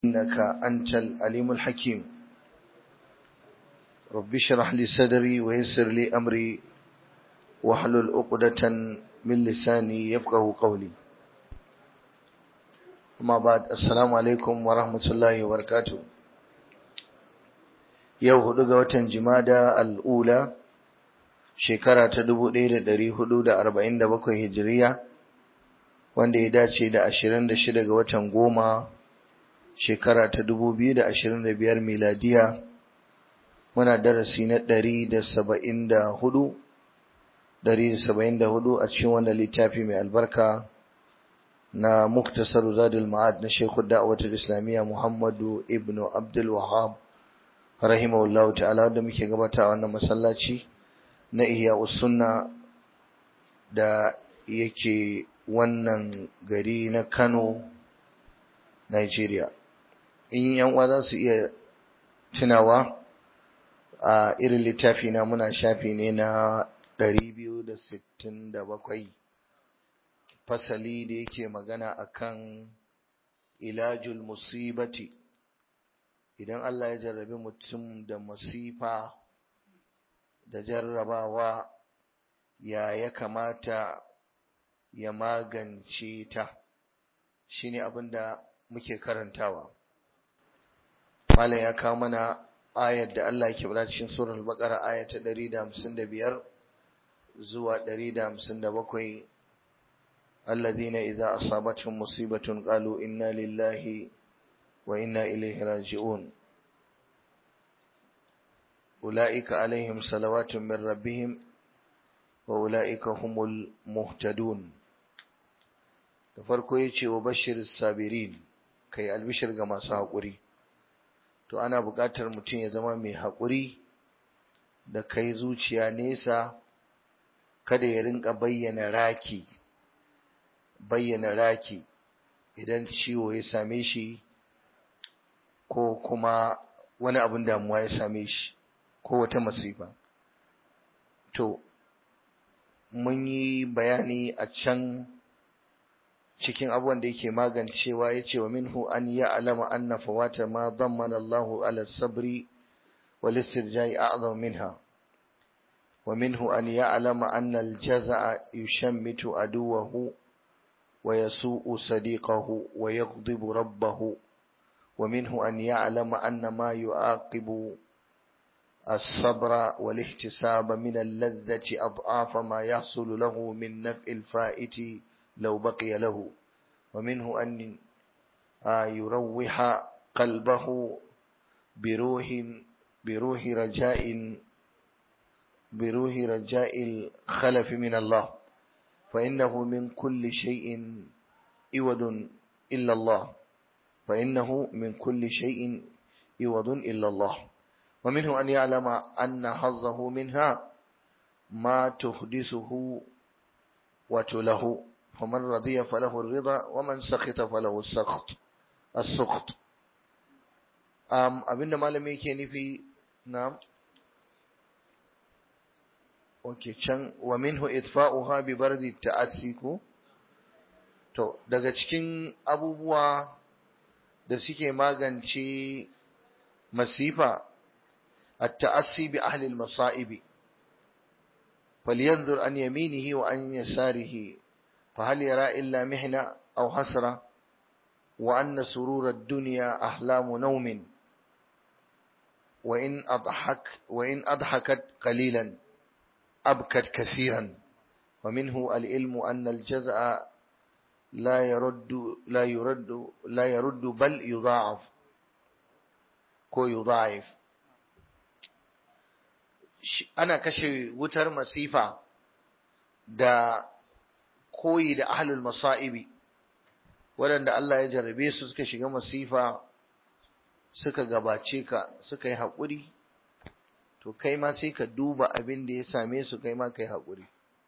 إنك أنت العليم الحكيم رب اشرح لي صدري ويسر لي أمري واحلل عقدة من لساني يفقه قولي أما بعد السلام عليكم ورحمة الله وبركاته yau hudu ga watan jimada al'ula shekara ta dubu ɗaya da ɗari hudu da arba'in da bakwai hijiriya wanda ya dace da ashirin da shida ga watan goma shekara ta dubu biyu da ashirin da biyar miladiya muna darasi na ɗari da saba'in da hudu ɗari da saba'in da hudu a cikin wannan littafi mai albarka na muktasar zadul ma'ad na shekul da'awatul islamiyya muhammadu ibnu abdul wahab rahimahullah ta'ala wanda muke gabata wannan masallaci na ihya sunna da yake wannan gari na Kano Nigeria in yan uwa za su iya tunawa a irin littafi na muna shafi ne na 267 fasali da yake magana akan ilajul musibati idan Allah ya jarrabi mutum da masifa da jarrabawa ya ya kamata ya magance ta shine abin da muke karantawa malam ya kawo mana ayar da Allah yake bada cikin surar al-baqara aya ta 155 zuwa 157 alladhina idza asabatuhum musibatun qalu inna lillahi وإنا إليه راجعون أولئك عليهم صلوات من ربهم وأولئك هم المهتدون da farko ya ce wa bashir sabirin kai albishir ga masu haƙuri to ana buƙatar mutum ya zama mai haƙuri da kai zuciya nesa kada ya rinka bayyana raki bayyana raki idan ciwo ya same shi ko kuma wani abin damuwa ya same shi ko wata masifa to mun yi bayani a can cikin abubuwan da yake magancewa ya ce wa minhu an ya alama anna fawata ma dammana Allahu ala sabri wal istirja'i a'zam minha wa minhu an ya alama anna al-jaza'a yushammitu aduwahu wa yasu'u sadiqahu wa yaghdibu rabbahu ومنه أن يعلم أن ما يعاقب الصبر والاحتساب من اللذة أضعاف ما يحصل له من نفع الفائت لو بقي له ومنه أن يروح قلبه بروح بروح رجاء بروح رجاء الخلف من الله فإنه من كل شيء إود إلا الله فإنه من كل شيء عوض إلا الله ومنه أن يعلم أن حظه منها ما تحدثه وتله فمن رضي فله الرضا ومن سخط فله السخط السخط أم أبن malami yake nufi na'am okay can wa minhu itfa'uha bi bardi ta'assiku to daga cikin abubuwa da suke magance masifa التأسي بأهل المصائب فلينظر عن يمينه وعن يساره فهل يرى إلا محنة أو حسرة وأن سرور الدنيا أحلام نوم وإن أضحك وإن أضحكت قليلا أبكت كثيرا ومنه العلم أن الجزاء لا يرد لا يرد لا يرد بل يضاعف ko yudha'if ana kashe wutar masifa da koyi da ahlul masa'ibi waɗanda Allah ya jarrabe su suka shiga masifa suka gabace ka suka yi haƙuri to kai ma sai ka duba abin da ya same su kai ma kai haƙuri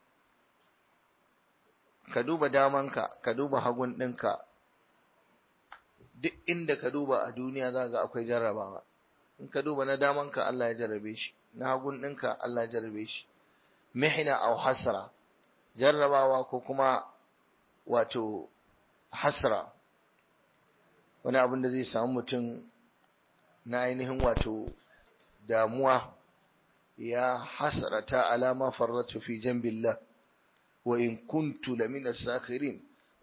ka duba damanka ka duba hagun ɗinka duk inda ka duba a duniya za ga akwai jarrabawa in ka duba na damanka Allah ya jarrabe shi na hagun ɗinka Allah ya jarrabe shi mihna aw hasra jarrabawa ko kuma wato hasra wani abin da zai samu mutum na ainihin wato damuwa ya hasarata alama farratu fi jambillah wa in kuntu lamina sakhirin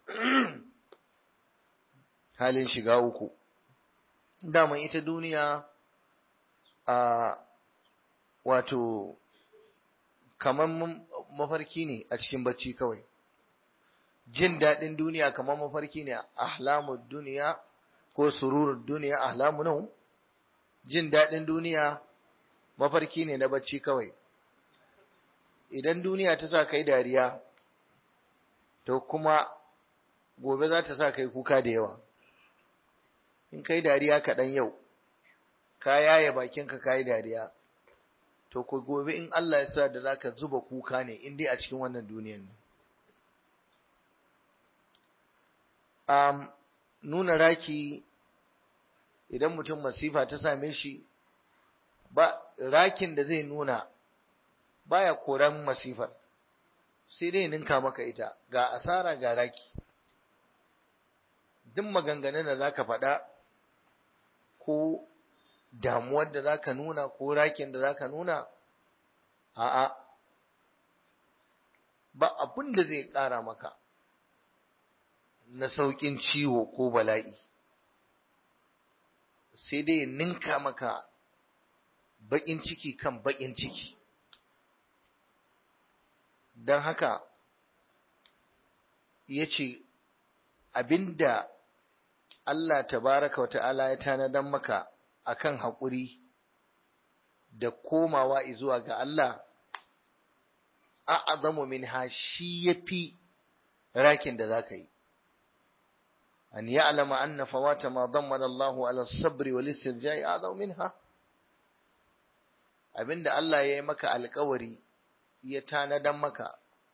halin shiga uku daman ita duniya a wato kaman mafarki ne a cikin bacci kawai jin daɗin duniya kamar mafarki ne ahlamud duniya ko sururud duniya ahlamu nau jin daɗin duniya mafarki ne na bacci kawai idan duniya ta sa kai dariya to kuma gobe za ta sa kai kuka da yawa in kai dariya kaɗan yau ka yaye bakinka ka yi dariya to ku gobe in Allah ya sa da za ka zuba kuka ne in dai a cikin wannan duniyan ne um, nuna raki idan mutum masifa ta same shi ba rakin da zai nuna baya koran masifar sai dai ninka maka ita ga asara ga raki duk maganganun da zaka faɗa ko damuwar da zaka nuna ko rakin da zaka nuna a'a ba abin da zai ƙara maka na sauƙin ciwo ko bala'i sai dai ninka maka baƙin ciki kan baƙin ciki don haka ya ce abinda Allah tabaraka wata'ala ya tanadan maka akan haƙuri da komawa zuwa ga Allah a'azamu min ha shi yafi rakin da zaka yi أن يعلم أن فوات ما ضمن الله على الصبر والاسترجاع أعظم منها abinda Allah ya yi maka alkawari ya tanadan maka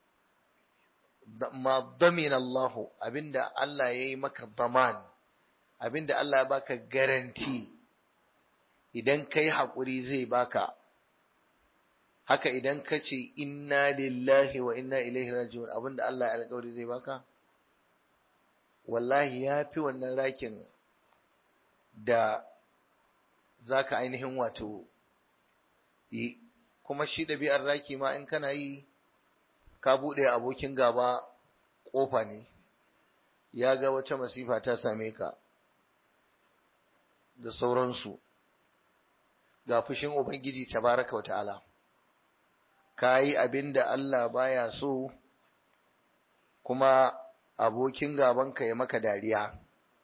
ma damin Allah abinda Allah ya yi maka daman abinda Allah ya baka garanti idan kai haƙuri zai baka haka idan ka ce inna lillahi wa inna ilaihi raji'un abinda Allah ya alkawari zai baka wallahi ya fi wannan rakin da za ka ainihin wato yi kuma shi ɗabi'ar raki ma in kana yi ka buɗe abokin gaba ƙofa ne ya ga wata masifa ta same ka da sauransu ga fushin ubangiji tabaraka wa ta'ala ka yi abin da Allah baya so kuma abokin gabanka ya maka dariya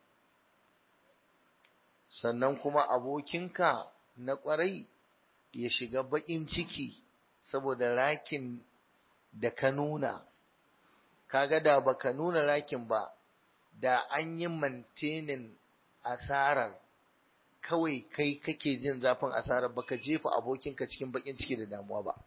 sannan kuma abokinka na ƙwarai ya shiga baƙin ciki saboda rakin da ka nuna kaga da baka nuna rakin ba da an yi mantenin asarar kawai kai kake jin zafin asarar baka jefa abokinka cikin baƙin ciki da damuwa ba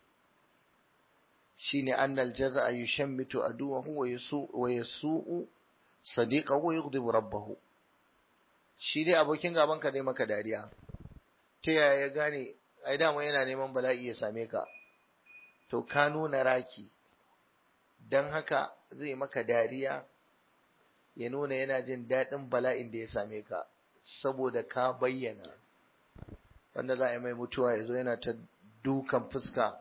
shine annal jaza'a yushammitu aduwahu wa yasu wa yasu'u sadiqahu wa yughdibu rabbahu shi dai abokin gaban ka dai maka dariya ta yaya ya gane ai dama yana neman bala'i ya same ka to ka nuna raki dan haka zai maka dariya ya nuna yana jin daɗin bala'in da ya same ka saboda ka bayyana wanda za a yi mai mutuwa ya zo yana ta dukan fuska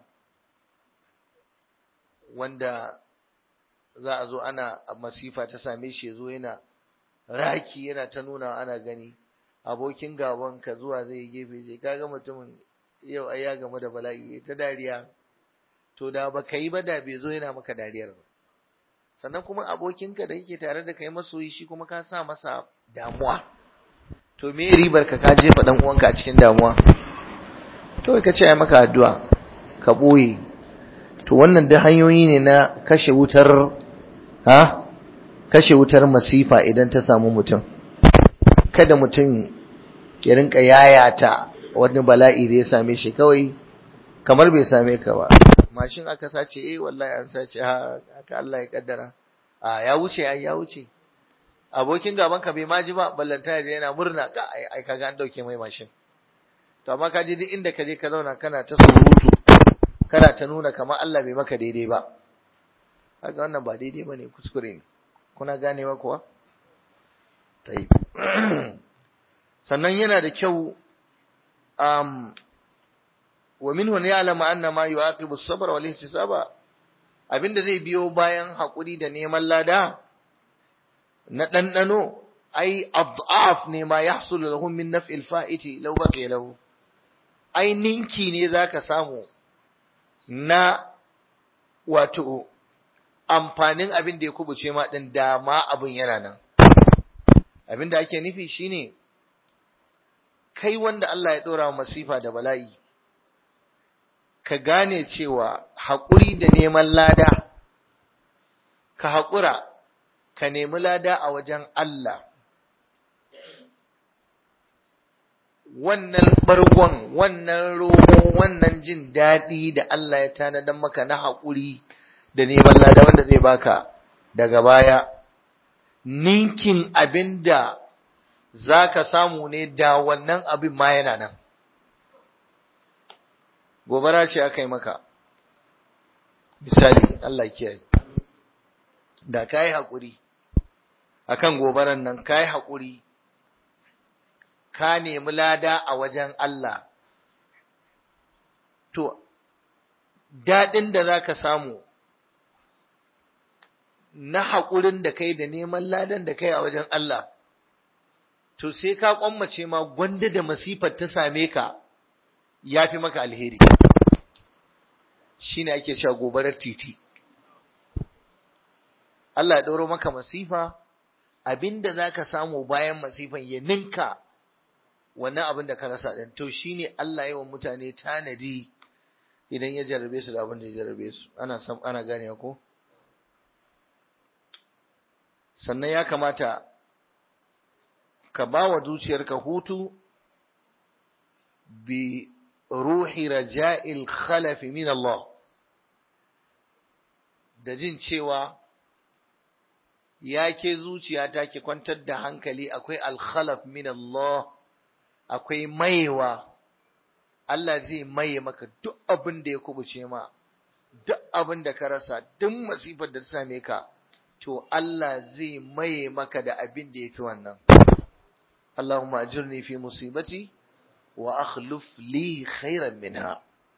wanda za a zo ana masifa ta same shi ya zo yana raki yana ta nuna ana gani abokin gaban ka zuwa zai gefe zai kaga mutumin yau ai ya gamu da bala'i ta dariya to da ba ka yi ba da bai zo yana maka dariyar ba sannan kuma abokinka da yake tare da kai masoyi shi kuma ka sa masa damuwa to me ribar ka ka jefa dan uwanka a cikin damuwa kawai ka ce ai maka addu'a ka boye to wannan da hanyoyi ne na kashe wutar ha kashe wutar masifa idan ta samu mutum kada mutum ya rinka yayata wani bala'i da ya same shi kawai kamar bai same ka ba mashin aka sace eh wallahi an sace ha haka Allah ya kaddara a ya wuce ai ya wuce abokin gaban ka bai maji ba ballanta ya yana murna ka ai ai kaga an dauke mai mashin to amma ka je duk inda ka je ka zauna kana ta surutu kana ta nuna kamar Allah bai maka daidai ba kaga wannan ba daidai bane kuskure ne kuna ganewa kuwa sannan yana da kyau um, wa minhu ne alama anna ma yu'aqibu as-sabr wal ihtisaba abinda zai biyo bayan hakuri da neman lada na dandano ai ad'af ne ma yahsulu lahum min naf'il fa'iti law baqiya lahu ai ninki ne zaka samu na wato amfanin abin da ya kubuce ma din da ma abin yana nan abin da ake nufi shine kai wanda Allah ya dora masifa da bala'i ka gane cewa haƙuri da neman lada ka haƙura ka nemi lada a wajen Allah wannan bargon wannan romo wannan jin daɗi da Allah ya tanadan maka na haƙuri da neman lada wanda zai baka daga baya ninkin abin da za ka samu ne da wannan abin ma yana nan gobara ce aka yi maka misali Allah kiyaye da ka yi haƙuri akan gobaran nan ka yi haƙuri ka nemi lada a wajen Allah to daɗin da za ka samu na haƙurin da kai da neman ladan da kai a wajen Allah to sai ka kwammace ma gwanda da masifar ta same ka ya fi maka alheri shi ne ake cewa gobarar titi Allah ya ɗauro maka masifa abinda za ka samu bayan masifan ya ninka wannan abin da ka rasa ɗin to shi ne Allah yawan mutane tanadi idan ya jarabe su da abin da ya jarabe su ana sam ana gane ko sannan ya kamata ka ba wa zuciyarka hutu bi ruhi raja'il khalafi min Allah da jin cewa ya ke zuciya ta ke kwantar da hankali akwai alkhalaf min Allah akwai maiwa Allah zai maye maka duk abin da ya kubuce ma duk abin da ka rasa duk masifar da ta same ka to Allah zai maye maka da abin da ya fi wannan اللهم أجرني في مصيبتي وأخلف لي خيرا منها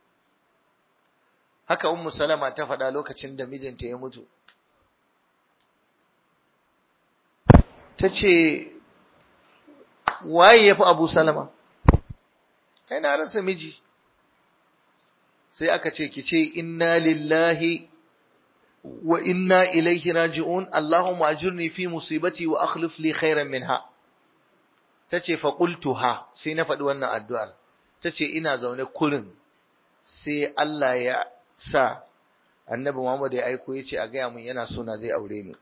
haka ummu salama ta faɗa lokacin da mijinta ya mutu ta ce waye ya fi abu salama kai na rasa miji sai aka ce ki ce inna lillahi wa inna ilaihi raji'un allahumma ajurni fi musibati wa akhlif li khairan minha ta ce faƙultuha sai na faɗi wannan addu'ar ta ce ina zaune kurin sai Allah ya sa annabi Muhammad ya aiko ya ce a gaya mun yana so na zai aure ni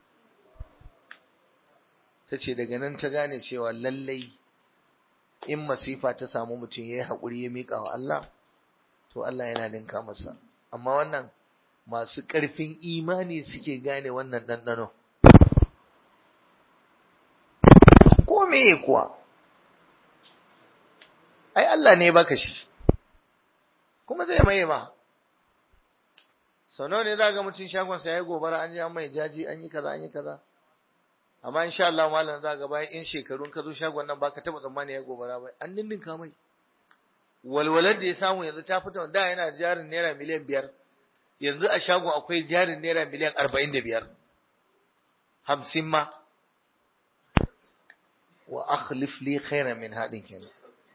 ta ce daga nan ta gane cewa lallai in masifa ta samu mutum ya yi haƙuri ya miƙa wa Allah to Allah yana ninka masa amma wannan masu ƙarfin imani suke gane wannan ɗanɗano ko me kuwa ai Allah ne baka shi kuma zai maye ma sau nawa ne za ga mutum shagon sa ya gobara an ji an mai jaji an yi kaza an yi kaza amma insha Allah malam za ga bayan in shekarun ka zo shagon nan baka taba tsammani ya gobara ba an ninninka mai walwalar da ya samu yanzu ta fita da yana jarin naira miliyan biyar yanzu a shagon akwai jarin naira miliyan arba'in da biyar hamsin ma wa akhlif li khairan min hadin kenan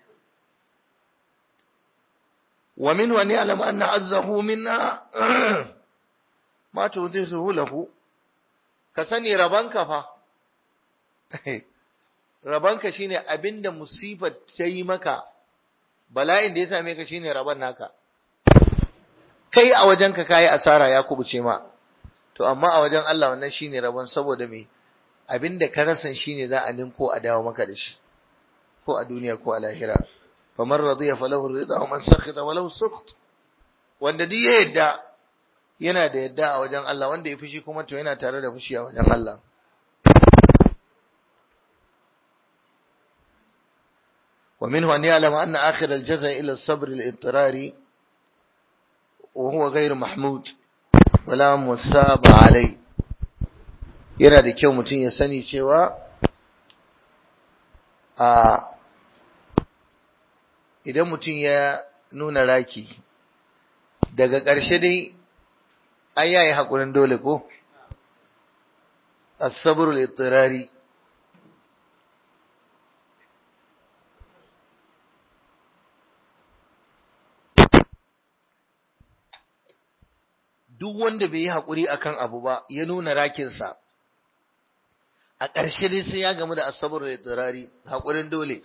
ومنه أن يعلم أن عزه منا ما تودثه له كسني ربانك فا rabanka shine abinda musibar ta yi maka bala'in da ya same ka shine raban naka kai a wajenka kayi asara ya kubuce ma to amma a wajen Allah wannan shine rabon saboda me abinda ka rasan shine za a ninko a dawo maka da shi ko a duniya ko a lahira faman radiya falahu rida wa man sakhita walahu sukht wanda duk ya yadda yana da yadda a wajen Allah wanda ya fushi kuma to yana tare da fushi a wajen Allah ومنه أن يعلم أن آخر الجزاء إلى الصبر الاضطراري وهو غير محمود ولا مساب عليه yana da kyau mutum ya sani cewa a idan mutum ya nuna raki daga ƙarshe dai an yayi haƙurin dole ko asabrul ittirari duk wanda bai yi haƙuri akan abu ba ya nuna rakinsa a ƙarshe dai sai ya gamu da asabar da turari haƙurin dole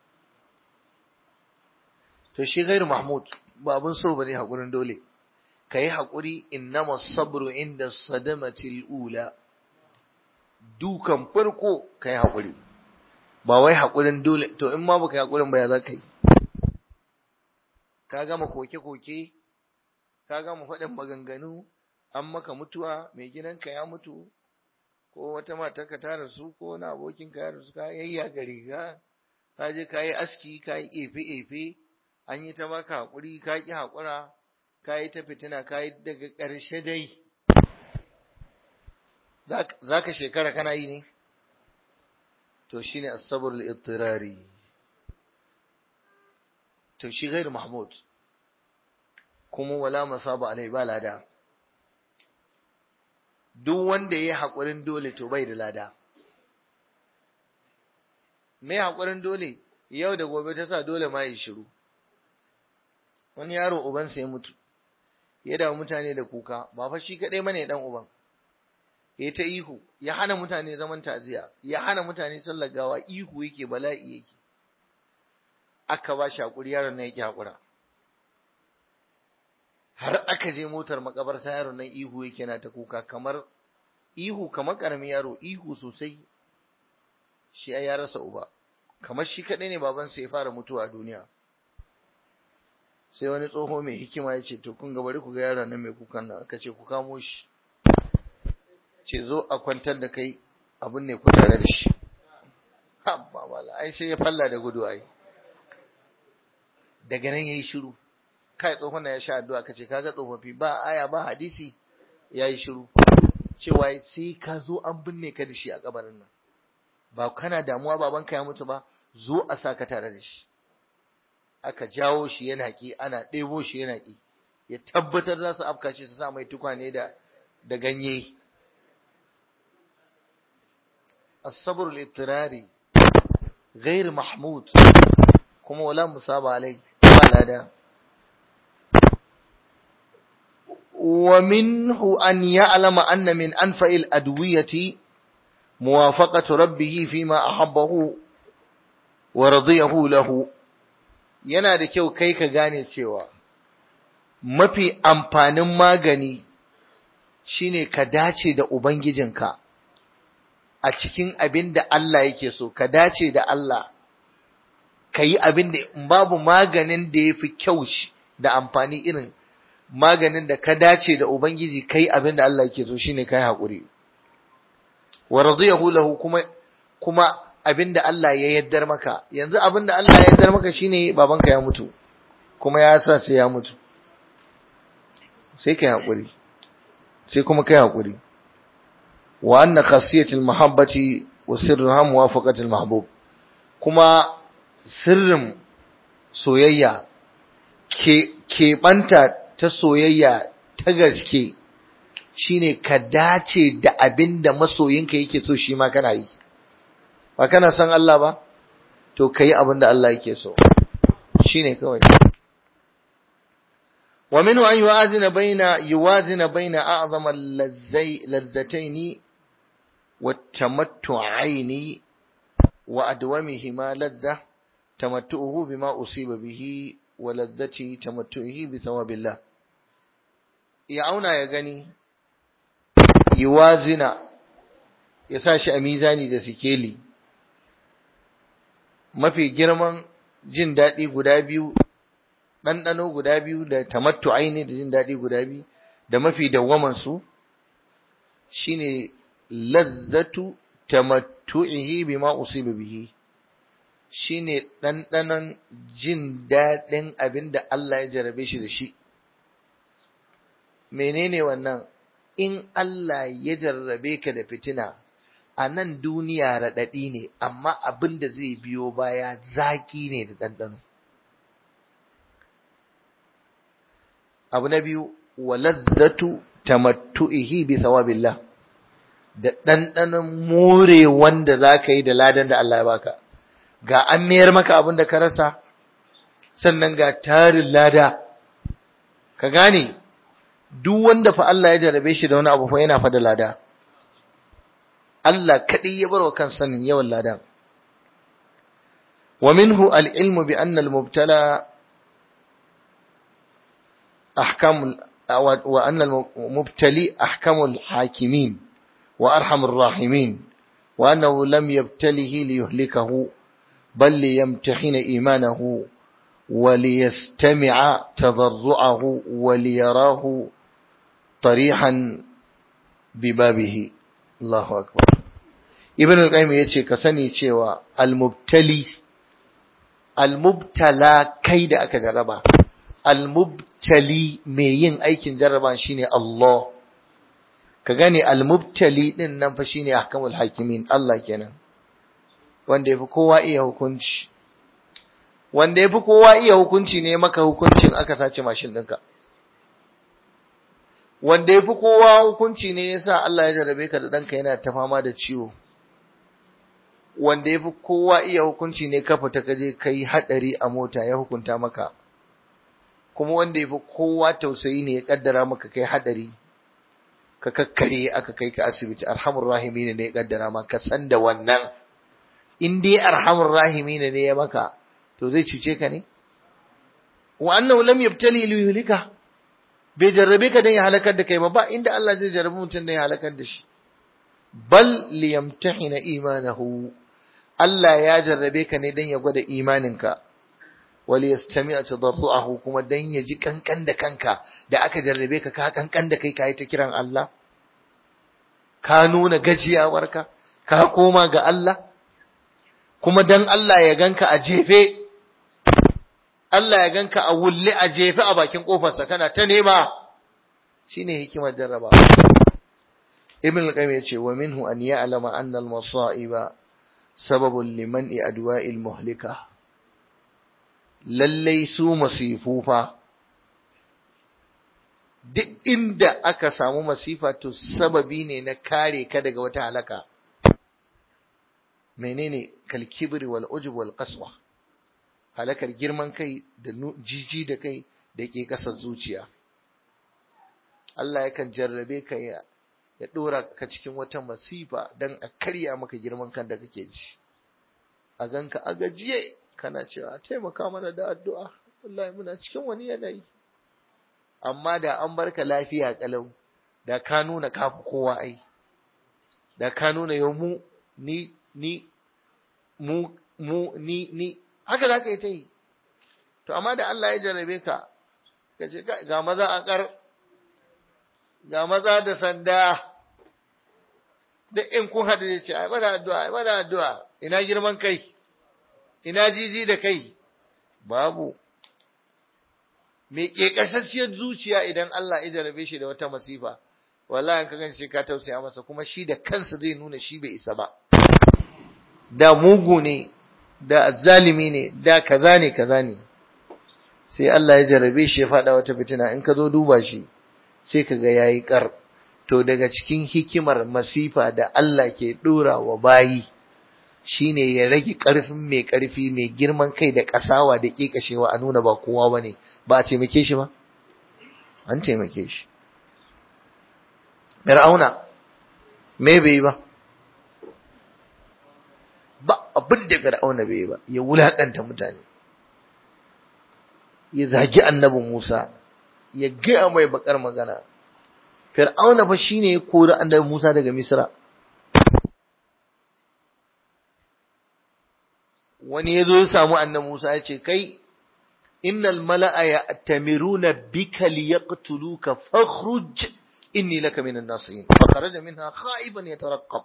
to shi gairu mahmud ba abin so bane haƙurin dole ka yi haƙuri innama sabru inda sadamatil ula dukan farko ka yi haƙuri ba wai haƙurin dole to in ma baka yi haƙurin ba ya za ka yi ka gama koke-koke ka gama faɗin maganganu an maka mutuwa mai gidanka ya mutu ko wata matarka ta rasu ko wani abokinka ya rasu ka yayya ga riga ka je ka yi aski ka yi efe-efe an yi ta maka haƙuri ka ƙi haƙura ka yi ta fitina ka yi daga ƙarshe dai za ka shekara kana yi ne to shi ne asabar al'ittirari to shi gairu mahmud kuma wala masaba alai ba lada duk wanda ya yi haƙurin dole to bai da lada mai haƙurin dole yau da gobe ta sa dole ma yi shiru wani yaro ubansa ya mutu ya dawo mutane da kuka ba fa shi kaɗai mane ɗan uban ya ta ihu ya hana mutane zaman taziya ya hana mutane sallar gawa ihu yake bala'i yake aka ba shi haƙuri yaron nan yake haƙura har aka je motar makabarta yaron nan ihu yake na ta kuka kamar ihu kamar karamin yaro ihu sosai shi ya rasa uba kamar shi kadai ne babansa ya fara mutuwa a duniya sai wani tsoho mai hikima ya ce to kun ga bari ku ga yaron nan mai kukan nan aka ce ku kamo shi ce zo a kwantar da kai abin ne ku tare da shi habba wala ai sai ya falla da gudu ai daga nan yayi shiru kai tsohon ya sha addu'a kace kaga tsofaffi ba aya ba hadisi yayi shiru cewa sai ka zo an binne ka da shi a kabarin nan ba kana damuwa babanka ya mutu ba zo a saka tare da shi aka jawo shi yana ki ana ɗebo shi yana ki ya tabbatar za su afka shi su sa mai tukwane da da ganye الصبر الاضطراري غير محمود kuma wala musaba alai ba lada ومنه أن يعلم أن من أنفع الأدوية موافقة ربه فيما أحبه ورضيه له yana da kyau kai ka gane cewa mafi amfanin magani shine ka dace da ubangijinka a cikin abin da Allah yake so ka dace da Allah ka yi abin da babu maganin da ya fi kyau da amfani irin maganin da ka dace da Ubangiji kai abin da Allah yake so shine kai haƙuri wa radiyahu lahu kuma kuma abin da Allah ya yaddar maka yanzu abin da Allah ya yaddar maka shine babanka ya mutu kuma ya sa sai ya mutu sai kai haƙuri sai kuma kai haƙuri wa anna khasiyatul mahabbati wa sirruha muwafaqatul mahbub kuma sirrin soyayya ke keɓanta ta soyayya ta gaske shine ka dace da abin da masoyinka yake so shi ma kana yi ba kana san Allah ba to ka yi abin da Allah yake so shine kawai wa minhu an yuwazina baina yuwazina baina a'zama ladzataini والتمتعين وأدومهما لذة تمتعه بما أصيب به ولذة تمتعه بثواب الله يعونا يغني يوازن يساشي أميزاني da sikeli mafi girman jin daɗi guda biyu ɗanɗano guda biyu da tamattu'ai ne da jin daɗi guda biyu da mafi dawwamansu shine lazzatu tamattu'ihi bima usiba bihi shine ɗanɗanon jin daɗin abin da Allah ya jarabe shi da shi menene wannan in Allah ya jarrabe ka da fitina a nan duniya raɗaɗi ne amma abin da zai biyo baya zaƙi ne da ɗanɗano abu na biyu wa lazzatu tamattu'ihi bi thawabillah da ɗanɗanon more wanda za ka yi da ladan da Allah ya baka ga an mayar maka abin da ka rasa sannan ga tarin lada ka gane duk wanda fa Allah ya jarabe shi da wani abu fa yana fa da lada Allah kaɗai ya bar wa kan sanin yawan ladan wa minhu al-ilmu bi anna al-mubtala ahkam wa anna al-mubtali ahkamul hakimin wa arhamur rahimin wa annahu lam yabtalihi liyuhlikahu bal liyamtahina imanahu وليستمع تضرعه وليراه طريحا ببابه الله أكبر ابن القيم yace ka sani cewa al-mubtali al-mubtala kai da aka jarraba al-mubtali mai yin aikin jarraba shine Allah ka gane al-mubtali din nan fa shine ahkamul hakimin Allah kenan wanda yafi kowa iya hukunci wanda ya fi kowa iya hukunci ne maka hukuncin aka sace mashin ɗinka. Wanda ya fi kowa hukunci ne ya sa Allah ya jarabe ka da ɗanka yana ta fama da ciwo. Wanda ya fi kowa iya hukunci ne ka fita ka je ka yi haɗari a mota ya hukunta maka. Kuma wanda ya fi kowa tausayi ne ya ƙaddara maka kai haɗari. Ka kakkare aka kai ka asibiti arhamur rahimi ne ya ƙaddara maka san da wannan. In dai arhamur rahimi ne ya maka. to zai cuce ka ne wa annahu lam yabtali li yuhlika bai jarrabe ka dan ya halakar da kai ba ba inda Allah zai jarrabe mutum dan ya halakar da shi bal li yamtahina imanahu Allah ya jarrabe ka ne dan ya gwada imaninka wal yastami'a tadarruahu kuma dan ya ji kankan da kanka da aka jarrabe ka ka kankan da kai kai ta kiran Allah ka nuna gajiyawarka ka koma ga Allah kuma dan Allah ya ganka a jefe Allah ya ganka a wulle a jefe a bakin kofarsa kana ta nema shine hikimar jarraba Ibn al-Qayyim yace wa minhu an ya'lama anna al-masa'iba sababun liman adwa'il muhlika lallai su masifu fa duk inda aka samu masifa to sababi ne na kare ka daga wata halaka menene kalkibri wal ujub wal qaswa halakar girman kai da jiji da kai da ke kasar zuciya Allah yakan jarrabe ka ya ya dora ka cikin wata masifa dan a karya maka girman kan da kake ji a ganka a gajiye kana cewa taimaka mana da addu'a wallahi muna cikin wani yanayi amma da an barka lafiya kalau da ka nuna kafi kowa ai da ka nuna yau mu ni ni mu mu ni ni haka za ka yi ta yi to amma da Allah ya jarrabe ka ka ce ga maza a kar ga maza da sanda duk in kun haɗu da ce ai bada addu'a ai bada addu'a ina girman kai ina jiji da kai babu me ke kasasshiyar zuciya idan Allah ya jarrabe shi da wata masifa wallahi ka gan shi ka tausaya masa kuma shi da kansa zai nuna shi bai isa ba da mugu ne da zalimi ne da kaza ne kaza ne sai Allah ya jarabe shi ya faɗa wata fitina in ka zo duba shi sai ka ga yayi kar to daga cikin hikimar masifa da Allah ke dora wa bayi shine ya rage ƙarfin mai ƙarfi mai girman kai da ƙasawa da ƙiƙashewa a nuna ba kowa bane ba a taimake shi ba an taimake shi Fir'auna me bai ba ba abin da Fir'auna bai ba ya wulakanta mutane ya zagi annabi Musa ya gaya mai bakar magana Fir'auna fa shine ya kori annabi Musa daga Misra wani yazo ya samu annabi Musa ya ce kai innal mala'a ya'tamiruna bika liyaqtuluka fakhruj inni laka minan nasihin fa kharaja minha khaiban yataraqqab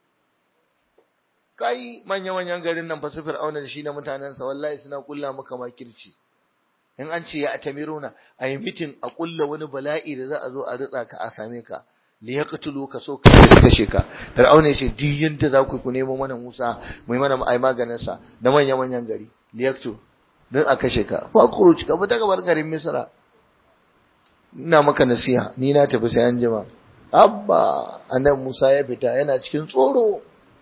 kai manya manyan garin nan fa su fir'auna da shi na mutanensa wallahi suna kulla maka makirci in an ce ya atamiruna a yi mitin a kulla wani bala'i da za a zo a ritsa ka a same ka li yaqtulu ka so ka kashe ka fir'auna yace duk yanda za ku ku nemo mana Musa mu yi mana ai maganin sa da manyan manyan gari li yaqtulu dan a kashe ka fa khuruj ka fita gabar garin Misra ina maka nasiha ni na tafi sai an jima abba annabi Musa ya fita yana cikin tsoro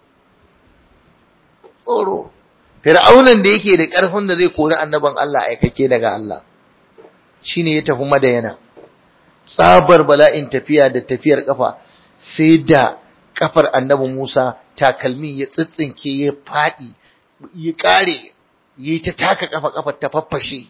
tsoro fir'aunan da yake da karfin da zai kori annaban Allah aikake daga Allah shine ya tafi madayana tsabar bala'in tafiya da tafiyar kafa sai da kafar annabi Musa takalmin ya tsitsinke ya fadi ya kare yi ta taka kafa kafar ta faffashe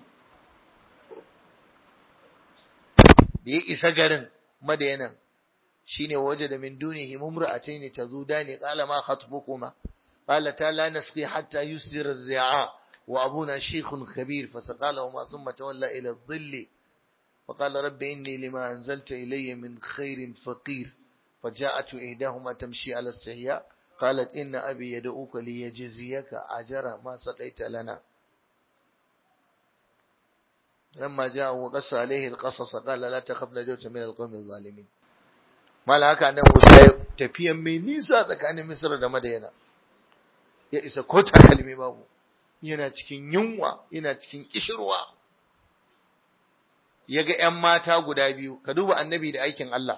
da ya isa garin madayanan shine waje da min dunihi mumra'atayn tazudani qala ma khatbukuma qala ta la nasqi hatta yusdira ar-ri'a wa abuna shaykhun khabir fasaqalahuma thumma tawalla ila adh-dhill فقال رب إني لما أنزلت إلي من خير فقير فجاءت إحداهما تمشي على استحياء قالت إن أبي يدعوك ليجزيك أجر ما سقيت لنا لما جاء وقص عليه القصص قال لا تخف نجوت من القوم الظالمين ما لها كان موسى tafiyan mai nisa tsakanin Misr da Madina ya isa ko takalmi babu yana cikin yunwa yana cikin kishirwa ya ga ‘yan mata guda biyu, ka duba annabi da aikin Allah.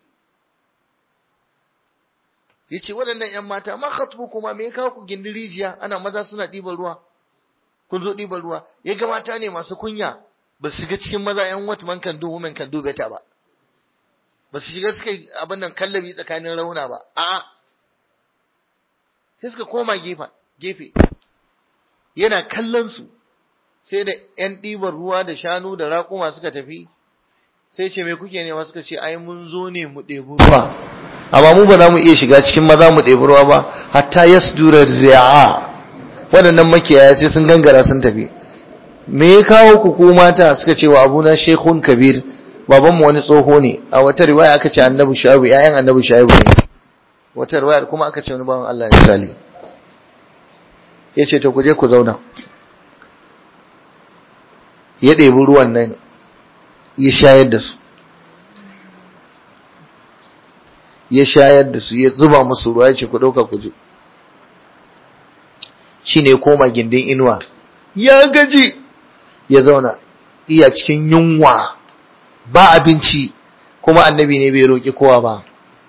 Ya ce, waɗannan ‘yan mata, ma khatbu kuma me kawo ku gindin rijiya, ana maza suna ɗiban ruwa, kun zo ɗiban ruwa, ya ga mata ne masu kunya, ba su shiga cikin maza ‘yan wat man kan duhu man kan dube ta ba, ba su shiga suka abin nan kallabi tsakanin rauna ba, a'a, sai suka koma gefe, yana kallon su, sai da ‘yan ɗibar ruwa da shanu da raƙuma suka tafi, sai ce me kuke nema suka ce, ai mun zo ne mu ɗebi ruwa, amma mu ba za mu iya shiga cikin maza mu ɗebi ruwa ba, hatta ya dura ri'a waɗannan makiyaya sai sun gangara sun tafi. Me ya kawo ku ko mata suka ce wa abuna shekun kabir, babanmu wani tsoho ne, a wata riwaya aka ce annabi sha'ibu, ‘ya'yan annabi sha'ibu ne. Wata riwaya kuma aka ce wani bawan Allah ya misali. Ya ce, ta ku je ku zauna. ya ɗebi ruwan nan ya shayar da su ya shayar da su ya zuba musu ruwa ya ce ku ɗauka ku je shi ne koma gindin inuwa ya gaji ya zauna iya cikin yunwa ba abinci kuma annabi ne bai roƙi kowa ba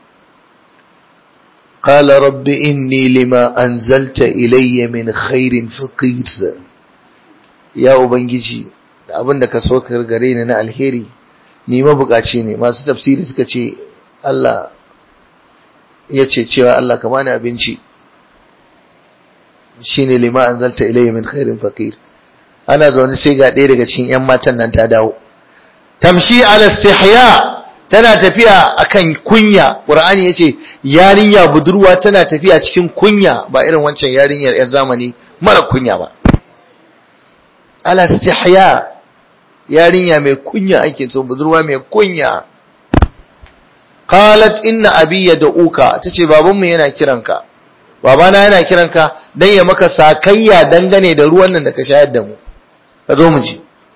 قال رب إني لما أنزلت إلي من خير فقير يا أبنجي da abin da ka so ka gare ni na alheri ni mabukaci ne masu tafsiri suka ce Allah ya ce cewa Allah ka bani abinci shine lima anzalta ilayya min khairin faqir ana zaune sai ga ɗaya daga cikin ƴan matan nan ta dawo tamshi ala istihya tana tafiya akan kunya qur'ani yace yarinya budurwa tana tafiya cikin kunya ba irin wancan yarinyar ƴan zamani mara kunya ba ala istihya yarinya mai kunya ake so budurwa mai kunya qalat inna abi yad'uka tace babanmu yana kiranka babana yana kiranka dan ya maka sakayya dangane da ruwan nan da ka shayar da mu ka zo mu ji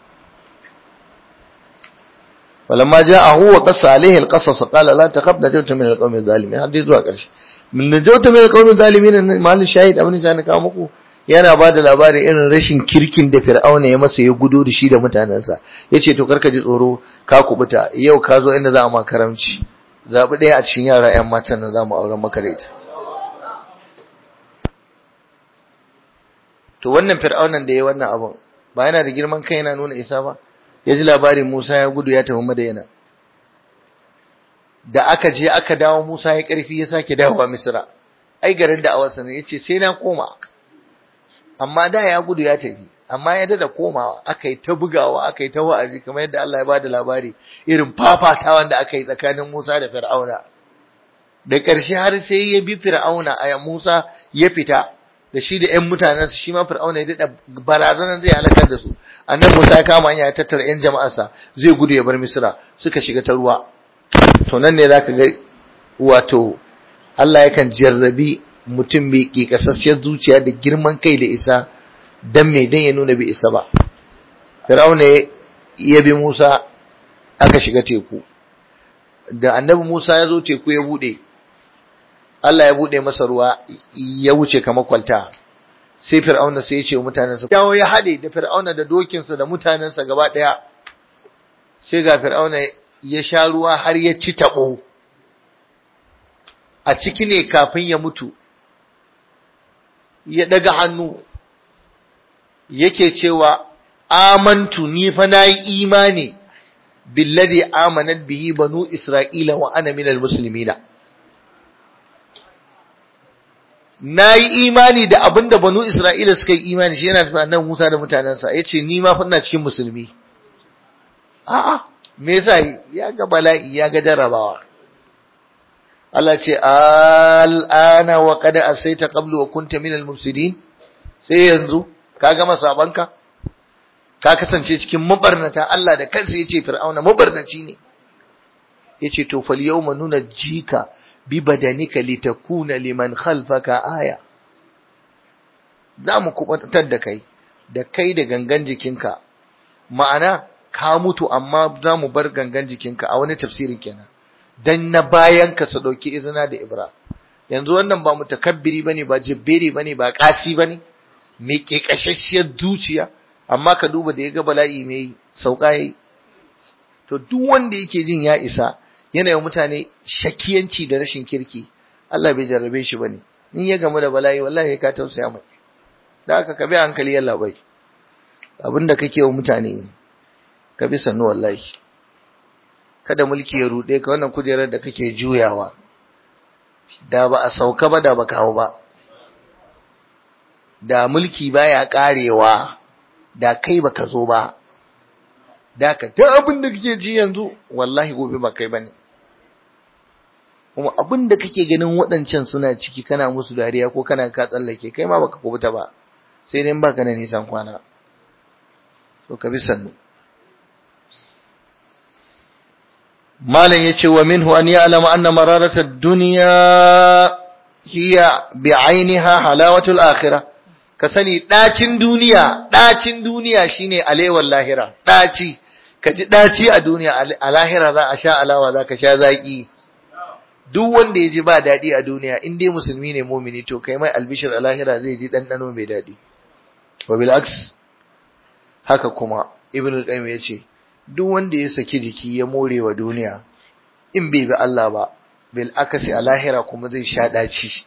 falamma ja'ahu wa qassa alayhi alqasas qala la takhaf najawta min alqawmi adh-dhalimin hadisi zuwa karshe min najawta min alqawmi adh-dhalimin mal shahid abin sai na kawo muku yana ba da labarin irin rashin kirkin da fir'auna ya masa ya gudo da shi da mutanensa ya ce to karka ji tsoro ka kubuta yau ka zo inda za a makaramci zaɓi ɗaya a cikin yara 'yan matan da za mu auren maka da ita to wannan fir'aunan da ya wannan abin ba yana da girman kai yana nuna isa ba ya ji labarin musa ya gudu ya tafi madayana da aka je aka dawo musa ya ƙarfi ya sake dawowa misira ai garin da awarsa ne ya ce sai na koma amma da ya gudu ya tafi amma ya dada komawa aka yi ta bugawa aka yi ta wa'azi kamar yadda Allah ya bada labari irin fafatawan da aka yi tsakanin Musa da Fir'auna da ƙarshe har sai ya bi Fir'auna a Musa ya fita da shi da ƴan mutanen shi ma Fir'auna ya dada barazanar zai halakar da su annan Musa ya kama hanya ya tattara ƴan jama'arsa zai gudu ya bar Misra suka shiga ta ruwa to nan ne zaka ga wato Allah yakan jarrabi mutum mai ƙiƙasassiyar zuciya da girman kai da isa don mai don ya nuna bai isa ba. Fir'auna ya bi Musa aka shiga teku. da annabi Musa ya zo teku ya bude Allah ya bude masa ruwa ya wuce kamar kwalta sai fir'auna sai ya ce wa mutanensa yawo ya hade da fir'auna da dokinsa da mutanensa gaba daya sai ga fir'auna ya sha ruwa har ya ci tabo a ciki ne kafin ya mutu ya daga hannu yake cewa amantu ni fa nayi imani billadhi amanat bihi banu isra'ila wa ana minal muslimina nayi imani da abinda banu isra'ila suka yi imani shi yana tafi nan Musa da mutanansa yace ni ma fa ina cikin musulmi a'a me yasa ya ga bala'i ya ga jarabawa Allah ce al'ana wa qad asaita qablu wa kunta minal mufsidin sai yanzu ka gama sabanka ka kasance cikin mabarnata Allah da kansa yace fir'auna mabarnaci ne yace to fal yawma nunajjika bi badanika litakuna liman khalfaka aya zamu kubatar da kai da kai da gangan jikinka ma'ana ka mutu amma zamu bar gangan jikinka a wani tafsirin kenan dan na bayan ka su dauki izina da ibra yanzu wannan ba mutakabbiri bane ba jibbiri bane ba kasi bane me ke kashashiyar zuciya amma ka duba da ya ga bala'i mai sauka yi to duk wanda yake jin ya isa yana yi mutane shakiyanci da rashin kirki Allah bai jarrabe shi bane in ya gamu da bala'i wallahi ka tausaya mai da haka ka bi hankali yalla bai abinda kake wa mutane ka bi sannu wallahi kada mulki ya rude ka wannan kujerar da kake juyawa da ba a sauka ba da ba kawo ba da mulki baya karewa da kai baka zo ba da ka ta abin da kake ji yanzu wallahi gobe ba kai bane kuma abin da kake ganin waɗancan suna ciki kana musu dariya ko kana ka tsallake kai ma baka kubuta ba sai dai baka na nisan kwana to ka bi sannu malam yace wa minhu an ya'lama anna mararata ad-dunya hiya bi'ainiha halawatul akhirah ka sani ɗacin duniya ɗacin duniya shine alewar lahira ɗaci ka ji ɗaci a duniya a lahira za a sha alawa za ka sha zaƙi duk wanda ya ji ba daɗi a duniya in dai musulmi ne mumini to kai mai albishir a lahira zai ji ɗanɗano mai daɗi wa bil'aks haka kuma ibn al-qayyim ya ce duk wanda ya saki jiki ya more wa duniya in bai bi Allah ba bil akasi a lahira kuma zai sha ɗaci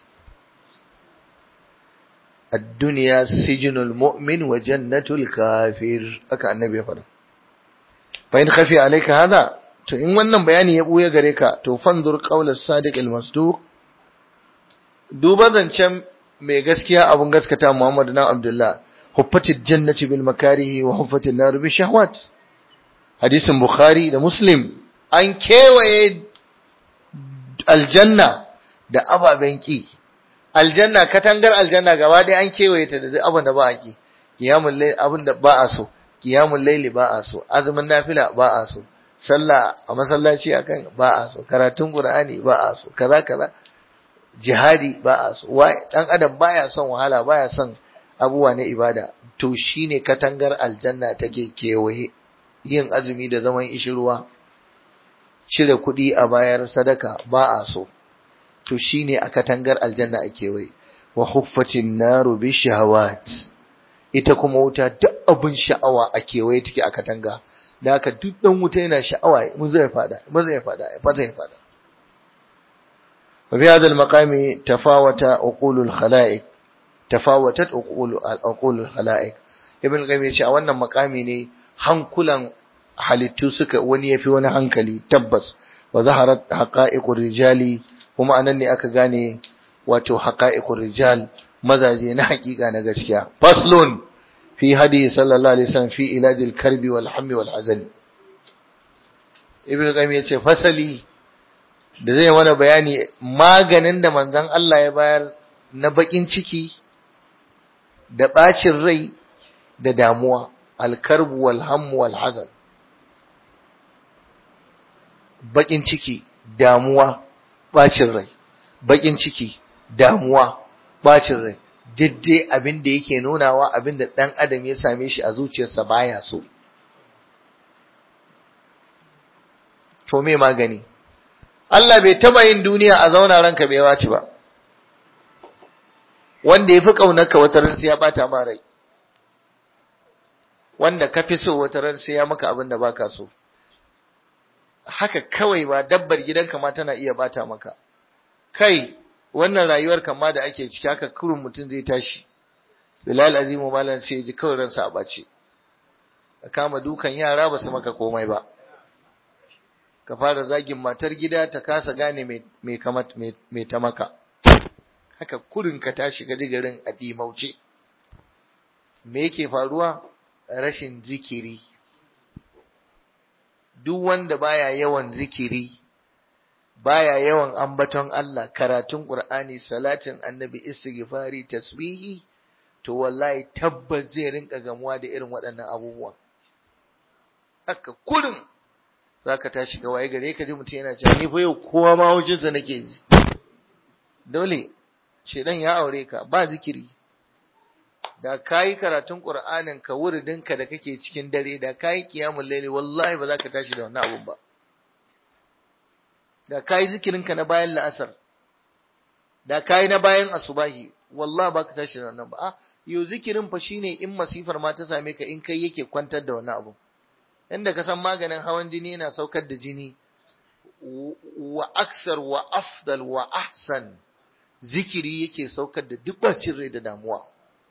الدنيا سجن المؤمن وجنة الكافر haka annabi ya faɗa fa in khafi alayka hada to in wannan bayani ya buya gare ka to fanzur qawl as-sadiq al-masduq duba zancen mai gaskiya abun gaskata Muhammad dan Abdullah huffatil jannati bil makarihi wa huffatil nar bi shahawat hadisin bukhari da muslim an kewaye aljanna da ababen ki aljanna katangar aljanna gaba ɗaya an kewaye ta da abin da ba a ki kiyamul layl abin da ba a so kiyamul layli ba a so azumin nafila ba a so sallah a masallaci akan ba a so karatun qur'ani ba a so kaza kaza jihadi ba a so wai dan adam baya son wahala baya son abubuwa na ibada to shine katangar aljanna take kewaye yin azumi da zaman ishirwa cire kuɗi a bayar sadaka ba a so to shine a katangar aljanna a kewaye wa huffatin naru bi shahawat ita kuma wuta duk abin sha'awa a kewaye take a katanga da haka duk dan wuta yana sha'awa mun zai fada mun zai fada ya fata ya fada wa fi hadha al-maqami tafawata uqulul khalaiq tafawatat uqul al-uqulul khalaiq ibn qayyim ya ce a wannan makami ne hankulan halittu suka wani yafi wani hankali tabbas wa zaharat haqa'iqur rijali kuma anan ne aka gane wato haqa'iqur rijal mazaje na hakika na gaskiya faslun fi hadi sallallahu alaihi wasallam fi ilajil karbi wal hammi wal hazani ibnu qayyim yace fasali da zai mana bayani maganin da manzon Allah ya bayar na bakin ciki da bacin rai da damuwa al karbu wal hammu wal hazan bakin ciki damuwa bacin rai bakin ciki damuwa bacin rai diddai abin da yake nunawa abin da ɗan adam ya same shi a zuciyarsa baya so to me magani Allah bai taba yin duniya a zauna ranka bai wace ba wanda ya fi ƙaunarka wata ran sai ya bata ma rai wanda ka fi so wata ran sai ya maka abin da baka so haka kawai ba dabbar gidanka ma tana iya bata maka kai wannan rayuwar kama da ake ciki haka kurun mutum zai tashi bilal azimu malam sai ji kawai ransa a bace ka kama dukan yara ba su maka komai ba ka fara zagin matar gida ta kasa gane mai ta maka haka kurin ka tashi ga garin a dimauce me yake faruwa rashin zikiri duk wanda baya yawan zikiri baya yawan ambaton Allah karatun Qur'ani salatin annabi istighfari tasbihi to wallahi tabbas zai rinka gamuwa da irin waɗannan abubuwa haka kurin zaka tashi ga waye gare ka ji mutum yana cewa ni fa yau kowa ma hujinsa nake ji dole shedan ya aure ka ba zikiri da kayi karatun Qur'anin ka wuridinka da kake cikin dare da kayi qiyamul layli wallahi ba za ka tashi da wannan abun ba da kayi zikirinka na bayan la'asar da kayi na bayan asubahi wallahi ba ka tashi da wannan ba a yau zikirin fa shine in masifar ma ta same ka in kai yake kwantar da wannan abu inda ka san maganin hawan jini yana saukar da jini wa aksar wa afdal wa ahsan zikiri yake saukar da duk bacin rai da damuwa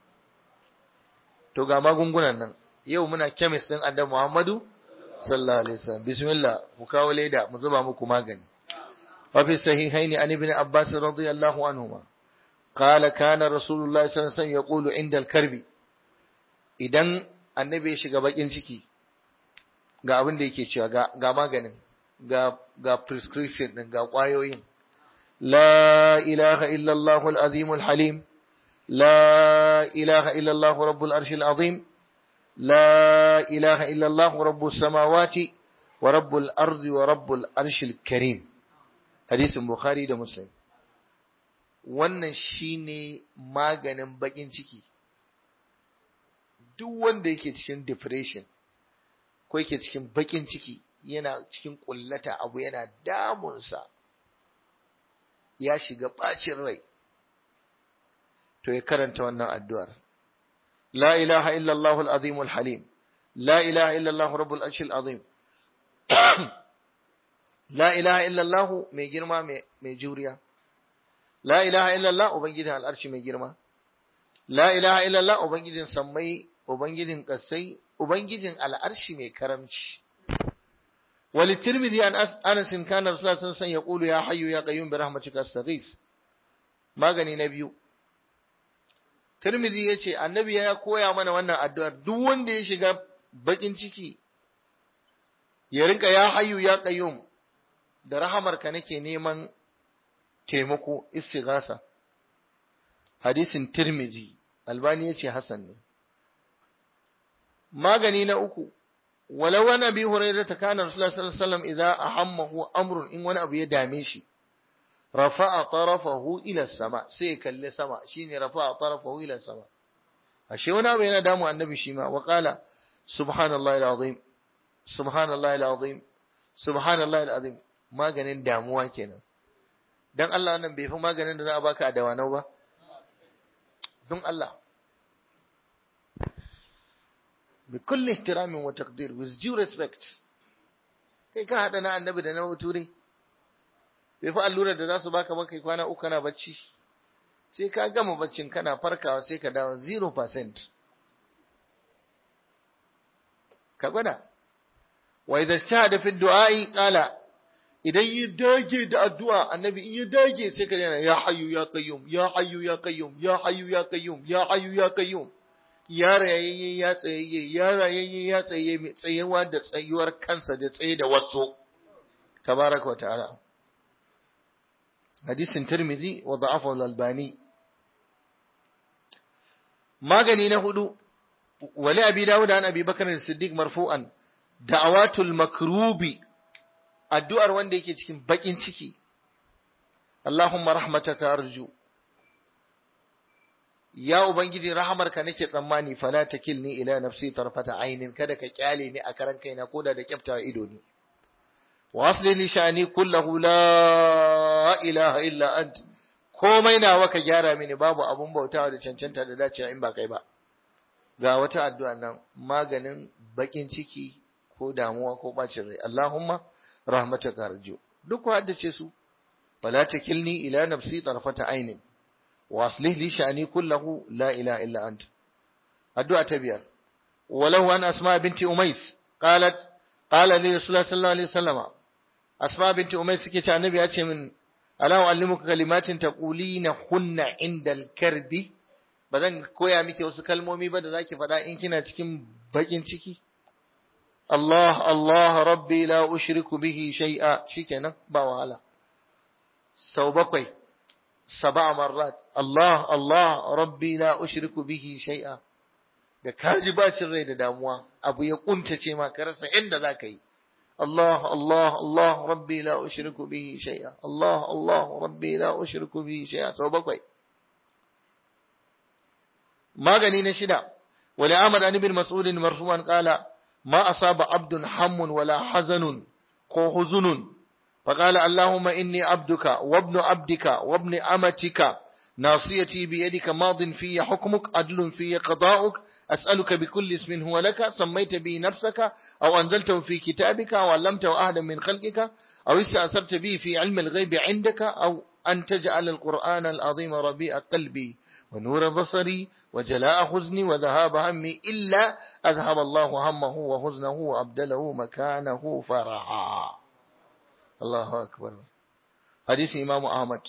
to ga magungunan nan yau muna kemis din annabi Muhammadu sallallahu alaihi wasallam bismillah ku kawo leda mu zuba muku magani wa fi sahihaini an ibn abbas radiyallahu anhuma qala kana rasulullah sallallahu alaihi wasallam yaqulu inda al-karbi idan annabi ya shiga bakin ciki ga abin da yake cewa ga ga maganin ga ga prescription din ga kwayoyin la ilaha illa allah al-azim al-halim لا إله إلا الله رب العرش العظيم لا إله إلا الله رب السماوات ورب الأرض ورب العرش الكريم حديث البخاري ده مسلم wannan shine maganin bakin ciki duk wanda yake cikin depression ko yake cikin bakin ciki yana cikin kullata abu yana damunsa ya shiga bacin rai to ya karanta wannan addu'ar. La ilaha illallah al'azim al-halim, la ilaha illallah rabbul arshil azim, la ilaha illallah mai girma mai juriya, la ilaha illallah Ubangijin al'arshi mai girma, la ilaha illallah Ubangijin sammai, Ubangijin ƙasai, Ubangijin al'arshi mai karamci. وللترمذي عن أنس كان رسول الله صلى الله عليه وسلم يقول يا حي يا قيوم برحمتك أستغيث magani na biyu Tirmidhi ya ce, Annabi ya koya mana wannan addu'ar, duk wanda ya shiga bakin ciki, ya rinka ya hayu ya ƙayyum, da rahamarka nake neman taimako istigasa. Hadisin Tirmidhi, Albani ya ce Hassan ne. Magani na uku, walau wani abi hurairah ta kana Rasulullah sallallahu Alaihi wasallam idan ahammahu amrun in wani abu ya dame shi, rafa'a tarafahu ila sama sai kalli sama shine rafa'a tarafahu ila sama ashe wani abu yana damu annabi shi ma wa qala subhanallahi alazim subhanallahi alazim subhanallahi alazim maganin damuwa kenan dan Allah nan bai fi maganin da za a baka a dawanau ba don Allah bi kulli ihtiramin wa taqdir with due respect kai ka hada na annabi da na bature bai fi allurar da za su baka ba kai kwana uku kana bacci sai ka gama baccin kana farkawa sai ka dawo 0% ka gwada wa idza shahada fi du'a'i qala idan yi dage da addu'a annabi in yi dage sai ka yana ya hayyu ya qayyum ya hayyu ya qayyum ya hayyu ya qayyum ya hayyu ya qayyum ya rayayye ya tsayayye ya rayayye ya tsaye tsayewa da tsayuwar kansa da tsaye da wasu tabaraka wa ta'ala hadisin Tirmidhi wa da'afahu al-Albani magani na hudu wali abi Dawud an Abi Bakar as-Siddiq marfu'an da'awatul makrubi addu'ar wanda yake cikin bakin ciki Allahumma rahmataka arju ya ubangiji rahamarka nake tsammani fala takilni ila nafsi tarfata ainin kada ka kyale ni a karan kaina koda da kyaftawa ido ne wa asli li sha'ani kullahu la ilaha illa ant komai nawa ka gyara mini babu abun bautawa da cancanta da dacewa in ba kai ba ga wata addu'a nan maganin bakin ciki ko damuwa ko bacin rai Allahumma rahmataka arju duk ku haddace su wala takilni ila nafsi tarfata ainin wa aslih li sha'ani kullahu la ilaha illa ant addu'a ta biyar walau an asma binti umais qalat qala li rasulullah sallallahu alaihi wasallam asma binti umais suke ce annabi ya ce min ala uallimuka kalimatin taqulina hunna inda al-karbi bazan koya miki wasu kalmomi ba da zaki faɗa in kina cikin bakin ciki Allah Allah rabbi la ushriku bihi shay'a shikenan ba wahala sau bakwai saba marrat Allah Allah rabbi la ushriku bihi shay'a da kaji bacin rai da damuwa abu ya kuntace ma ka rasa inda zaka yi Allah Allah Allah rabbi la ushriku bihi shay'a Allah Allah rabbi la ushriku bihi shay'a sau bakwai magani na shida wali Ahmad an ibn Mas'ud marfu'an qala ما أصاب عبد هم ولا حزن ko huzunun فقال اللهم إني عبدك وابن عبدك وابن أمتك ناصيتي بيدك ماض في حكمك عدل في قضاؤك أسألك بكل اسم هو لك سميت به نفسك أو أنزلته في كتابك أو علمته أحدا من خلقك أو استأثرت به في علم الغيب عندك أو أن تجعل القرآن العظيم ربيع قلبي ونور بصري وجلاء حزني وذهاب همي إلا أذهب الله همه وحزنه وأبدله مكانه فرحا الله أكبر حديث إمام أحمد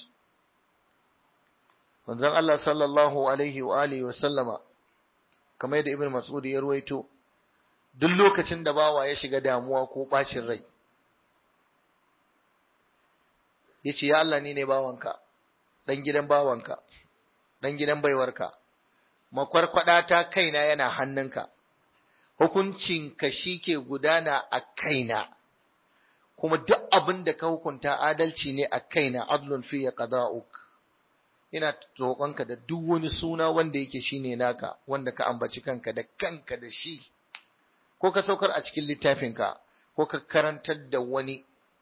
manzon Allah sallallahu alaihi wa alihi wa sallama kamar yadda Ibn Mas'ud ya ruwaito duk lokacin da bawa ya shiga damuwa ko bacin rai yace ya Allah ni ne bawanka dan gidan bawanka dan gidan baiwarka makwarkwada ta kaina yana hannunka hukuncin ka shike gudana a kaina kuma duk abin da ka hukunta adalci ne a kaina adlun fi qada'uk ina roƙonka da duk wani suna wanda yake shine naka wanda ka ambaci kanka da kanka da shi ko ka saukar a cikin littafinka ko ka karantar da wani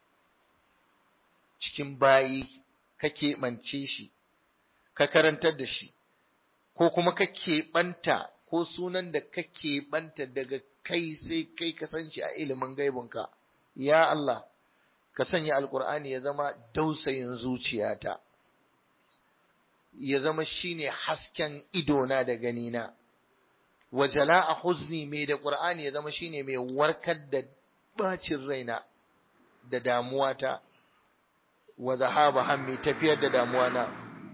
cikin bayi ka keɓance shi ka karantar da shi ko kuma ka keɓanta ko sunan da ka keɓanta daga kai sai kai ka san shi a ilimin gaibinka ya Allah ka sanya alkur'ani ya zama dausayin zuciyata ya zama shine hasken idona da ganina wa jala'a huzni mai da qur'ani ya zama shine mai warkar da bacin raina da damuwata wa zahaba hammi tafiyar da damuwana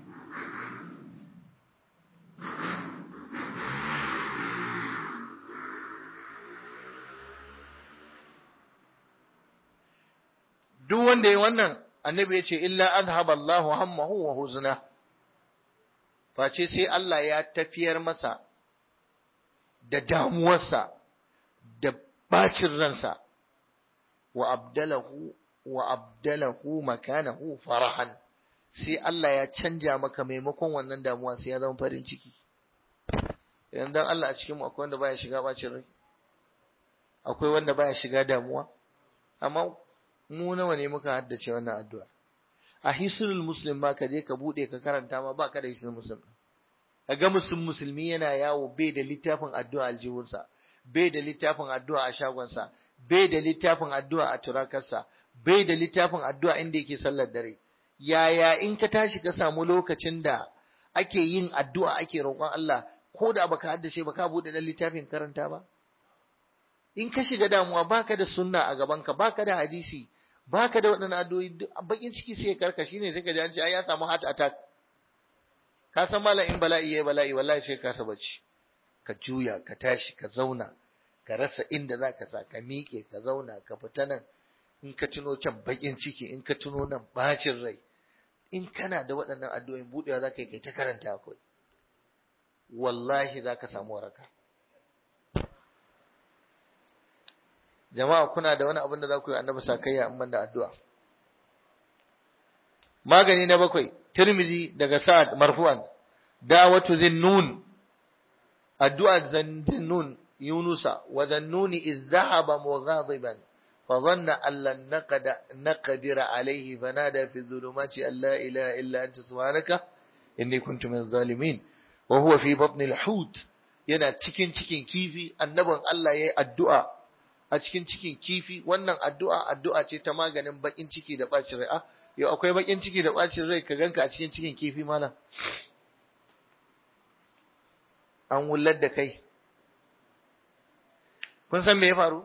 duk wanda ya wannan annabi ya ce illa azhaba Allahu hammahu wa huzna face sai Allah ya tafiyar masa da damuwarsa da bacin ransa wa abdalahu wa abdalahu makanahu farahan sai Allah ya canja maka maimakon wannan damuwa sai ya zama farin ciki idan dan Allah a cikin mu akwai wanda baya shiga bacin rai akwai wanda baya shiga damuwa amma mu nawa ne muka haddace wannan addu'a a hisnul muslim ma ka je ka bude ka karanta ma baka da hisnul muslim kaga musulmi musulmi yana yawo bai da littafin addu'a aljihunsa bai da littafin addu'a a shagonsa bai da littafin addu'a a turakarsa bai da littafin addu'a inda yake sallar dare yaya in ka tashi ka samu lokacin da ake yin addu'a ake roƙon Allah ko da baka haddace ba ka bude da littafin karanta ba in ka shiga damuwa baka da sunna a gabanka baka da hadisi baka da waɗannan addu'o'i bakin ciki sai karka shine sai ka ji an ce ai ya samu heart attack ka san malam in bala'i yayi bala'i wallahi sai ka saba ci ka juya ka tashi ka zauna ka rasa inda zaka sa ka miƙe ka zauna ka fita nan in ka tuno can bakin ciki in ka tuno nan bacin rai in kana da waɗannan addu'o'in budewa zaka yi kai ta karanta akwai wallahi zaka samu waraka jama'a kuna da wani abin da za ku yi annabi sakayya in banda addu'a magani na bakwai tirmizi daga sa'ad marfu'an da'watu zinnun addu'a zinnun yunusa wa zannuni iz dhahaba mughadiban فظن أن لن نقد نقدر عليه فنادى في الظلمات أن لا إله إلا أنت سبحانك إني كنت من الظالمين وهو في بطن الحوت yana cikin cikin kifi annabin Allah ya yi addu'a a cikin cikin kifi wannan addu'a addu'a ce ta maganin bakin ciki da ɓacin rai yau akwai bakin ciki da ɓacin rai ka ganka a cikin cikin kifi malam an wullar da kai kun san me ya faru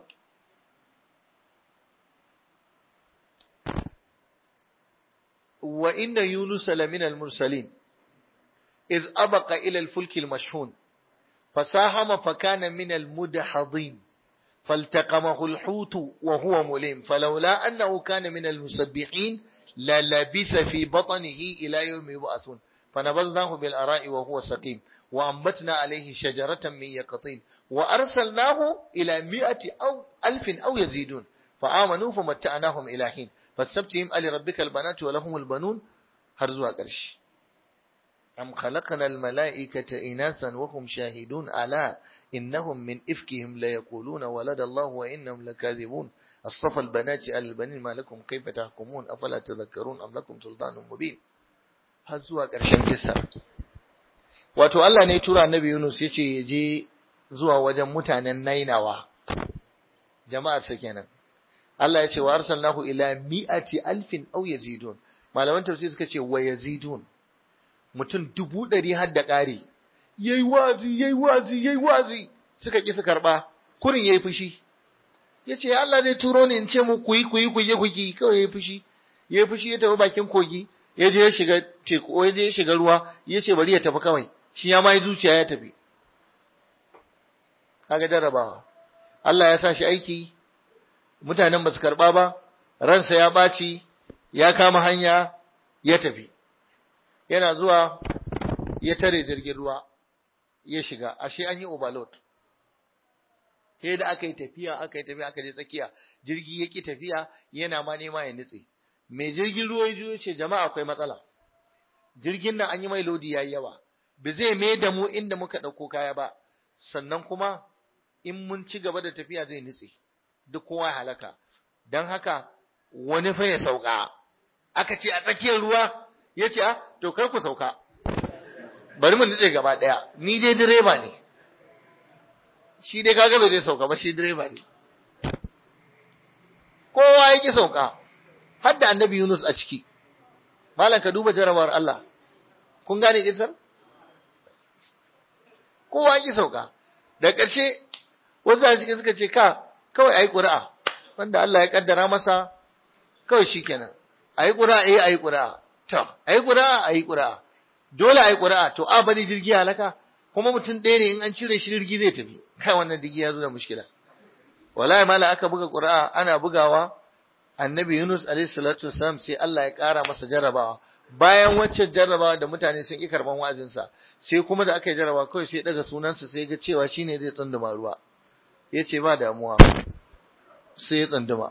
wa inna yunus lamina al-mursalin iz abaqa ila al-fulk al-mashhun فساهم فكان من المدحضين فالتقمه الحوت وهو مليم فلولا أنه كان من المسبحين للبث في بطنه إلى يوم يبعثون فنبذناه بالأراء وهو سقيم وأنبتنا عليه شجرة من يقطين وأرسلناه إلى مئة أو ألف أو يزيدون فآمنوا فمتعناهم إلى حين فاستبتهم ألي ربك البنات ولهم البنون هرزوا قرش أم خلقنا الملائكة إناثا وهم شاهدون ألا إنهم من إفكهم ليقولون ولد الله وإنهم لكاذبون أصطفى البنات على البنين ما لكم كيف تحكمون أفلا تذكرون أم لكم سلطان مبين har zuwa ƙarshen kisa wato Allah ne tura annabi Yunus yace ya je zuwa wajen mutanen Nainawa jama'ar sa kenan Allah ya ce wa arsalnahu ila mi'ati alfin aw yazidun malaman tafsir suka ce wa yazidun mutum dubu ɗari har da ƙari yayi wazi yayi wazi yayi wazi suka ki su karba kurin yayi fushi yace Allah zai turo ni in ce mu ku yi ku yi ku yi ku yi kawai yayi fushi yayi fushi ya tafi bakin kogi ya je ya shiga teku ya je ya shiga ruwa ya ce bari ya tafi kawai shi ya mai zuciya ya tafi kaga jarrabawa Allah ya sa shi aiki mutanen ba su karba ba ransa ya ɓaci ya kama hanya ya tafi yana zuwa ya tare jirgin ruwa ya shiga ashe an yi overload sai da aka yi tafiya aka yi tafiya aka je tsakiya jirgi ya ki tafiya yana ma nema ya nutse mai jirgin ruwa ya juyo ce jama'a akwai matsala jirgin nan an yi mai lodi yayi yawa ba zai mai da mu inda muka ɗauko kaya ba sannan kuma in mun ci gaba da tafiya zai nutse duk kowa halaka don haka wani fa ya sauka aka ce a tsakiyar ruwa ya ce a to kar ku sauka bari mu nutse gaba ɗaya ni dai direba ne shi dai kaga bai zai sauka ba shi direba ne kowa ya ki sauka har da annabi Yunus a ciki malam ka duba jarabawar Allah kun gane kisar kowa ya ki sauka da ƙarshe wasu a cikin suka ce ka kawai ayi ƙuri'a wanda Allah ya kaddara masa kawai shikenan ayi ƙuri'a eh ayi ƙuri'a to ayi ƙuri'a ayi ƙuri'a dole ayi ƙuri'a to a bari jirgi halaka kuma mutum ɗaya ne in an cire shi jirgi zai tafi kai wannan jirgi ya zo da mushkila wallahi mala aka buga ƙuri'a ana bugawa annabi Yunus alaihi salatu wasalam sai Allah ya ƙara masa jarrabawa bayan waccan jarrabawa da mutane sun ƙi karban wa'azinsa sai kuma da aka yi jarrabawa kawai sai daga sunansa sai ga cewa shine zai tsunduma ruwa ya ce ba damuwa sai ya tsunduma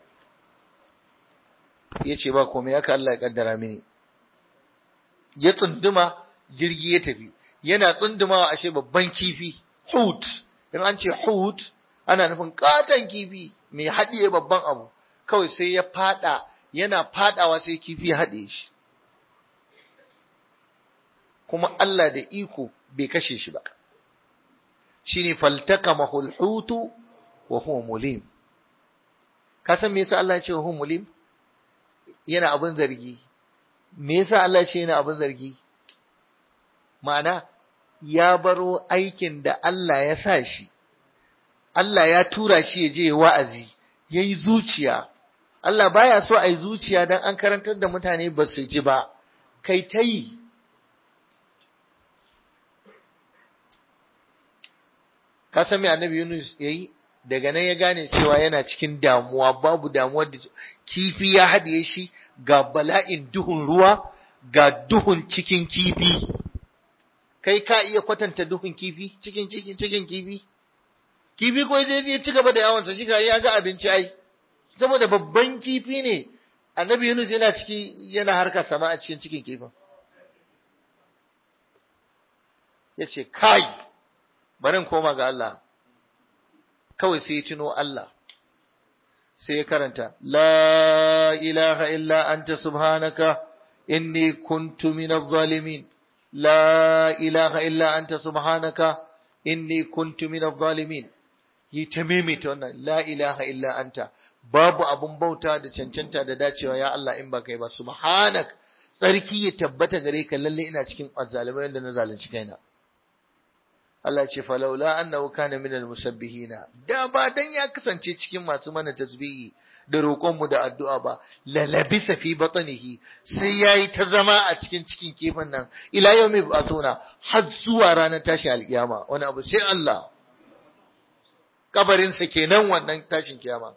ya ce ba komai haka Allah ya kaddara mini ya tsunduma jirgi ya tafi yana tsundumawa ashe babban kifi hut in an ce hut ana nufin katon kifi mai haɗiye babban abu kawai sai ya fada yana fadawa sai kifi ya haɗe shi kuma Allah da iko bai kashe shi ba shine faltaka hutu wa huwa mulim ka san me yasa Allah ya ce wa huwa mulim yana abin zargi me yasa Allah ya ce yana abin zargi ma'ana ya baro aikin da Allah ya sa shi Allah ya tura shi ya je wa'azi yayi zuciya Allah baya so a yi zuciya don an karantar da mutane ba su ji ba, kai ta yi. Ka san me annabi Yunus ya yi? Daga nan ya gane cewa yana cikin damuwa, babu damuwar da kifi ya haɗiye shi ga bala'in duhun ruwa, ga duhun cikin kifi. Kai ka iya kwatanta duhun kifi, cikin cikin cikin kifi? Kifi ko ya ci gaba da yawonsa, shi ya ga abinci ai. saboda babban kifi ne annabi Yunus yana ciki yana harka sama a cikin cikin kifin yace kai barin koma ga Allah kawai sai ya tuno Allah sai ya karanta la ilaha illa anta subhanaka inni kuntu minadh zalimin la ilaha illa anta subhanaka inni kuntu minadh zalimin yi ta maimaita wannan la ilaha illa anta babu abun bauta da cancanta da dacewa ya Allah in ba kai ba subhanak tsarki ya tabbata gare ka lalle ina cikin azzalimai da na zalunci kaina Allah ce falaula annahu kana minal musabbihina da ba dan ya kasance cikin masu mana tasbihi da roƙon mu da addu'a ba la labisa fi batnihi sai yayi ta zama a cikin cikin kifin nan ila yawmi ba'thuna har zuwa ranar tashi alkiyama wani abu sai Allah kabarin sa kenan wannan tashin kiyama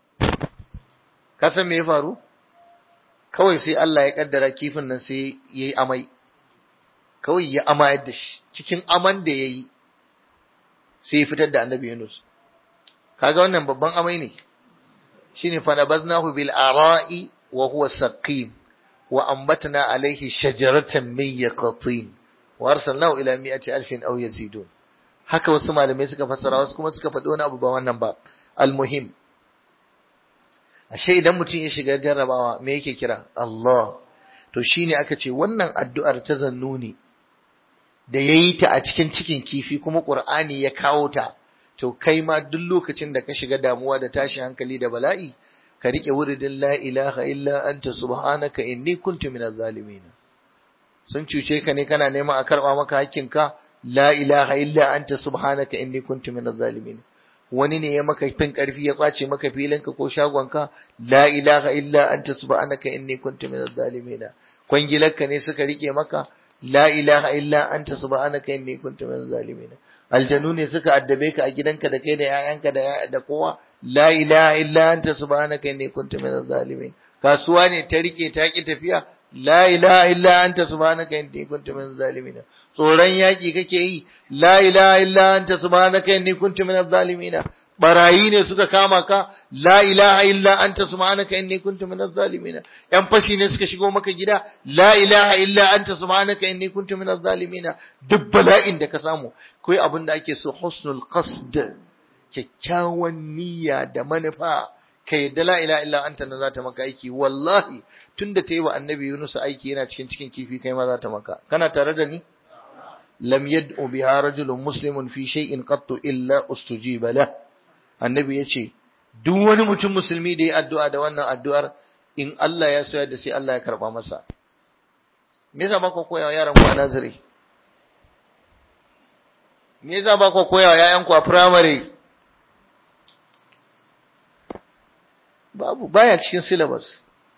ka san me ya faru kawai sai Allah ya kaddara kifin nan sai yayi amai kawai ya amayar da shi cikin aman da yayi sai ya fitar da annabi Yunus kaga wannan babban amai ne shine fa nabaznahu bil ara'i wa huwa saqim wa ambatna alayhi shajaratan min yaqtin wa arsalnahu ila mi'ati alfin aw yazidun haka wasu malamai suka fassara wasu kuma suka faɗi wani abu ba wannan ba almuhim ashe idan mutum ya shiga jarrabawa me yake kira Allah to shine aka ce wannan addu'ar ta zannuni da yayi ta a cikin cikin kifi kuma Qur'ani ya kawo ta to kai ma duk lokacin da ka shiga damuwa da tashin hankali da bala'i ka rike wuridin la ilaha illa anta subhanaka inni kuntu minaz zalimin sun cuce ka ne kana neman a karba maka hakkinka la ilaha illa anta subhanaka inni kuntu minaz zalimin wani ne ya maka fin karfi ya kwace maka filinka ko shagonka la ilaha illa anta subhanaka inni kuntu minaz zalimin kwangilarka ne suka rike maka la ilaha illa anta subhanaka inni kuntu minaz zalimin aljanu ne suka addabe ka a gidanka da kai da yayanka da da kowa la ilaha illa anta subhanaka inni kuntu minaz zalimin kasuwa ne ta rike ta ki tafiya la ilaha illa anta subhanaka inni kuntu minaz zalimin tsoron yaki kake yi la ilaha illa anta subhanaka inni kuntu minaz zalimin barayi ne suka kama ka la ilaha illa anta subhanaka inni kuntu minaz zalimin yan fashi ne suka shigo maka gida la ilaha illa anta subhanaka inni kuntu minaz zalimin duk bala'in da ka samu kai abin da ake so husnul qasd kyakkyawan niyya da manufa ka yadda la ilaha illa anta nan za ta maka aiki wallahi tunda ta yi wa annabi Yunus aiki yana cikin cikin kifi kai ma za ta maka kana tare da ni lam yad'u biha rajulun muslimun fi shay'in qattu illa ustujiba lah annabi yace duk wani mutum musulmi da ya addu'a da wannan addu'ar in Allah ya so da sai Allah ya karba masa me yasa ba ku koyawa yaran ku a nazari me yasa ba ku koyawa yayan ku a primary babu baya cikin syllabus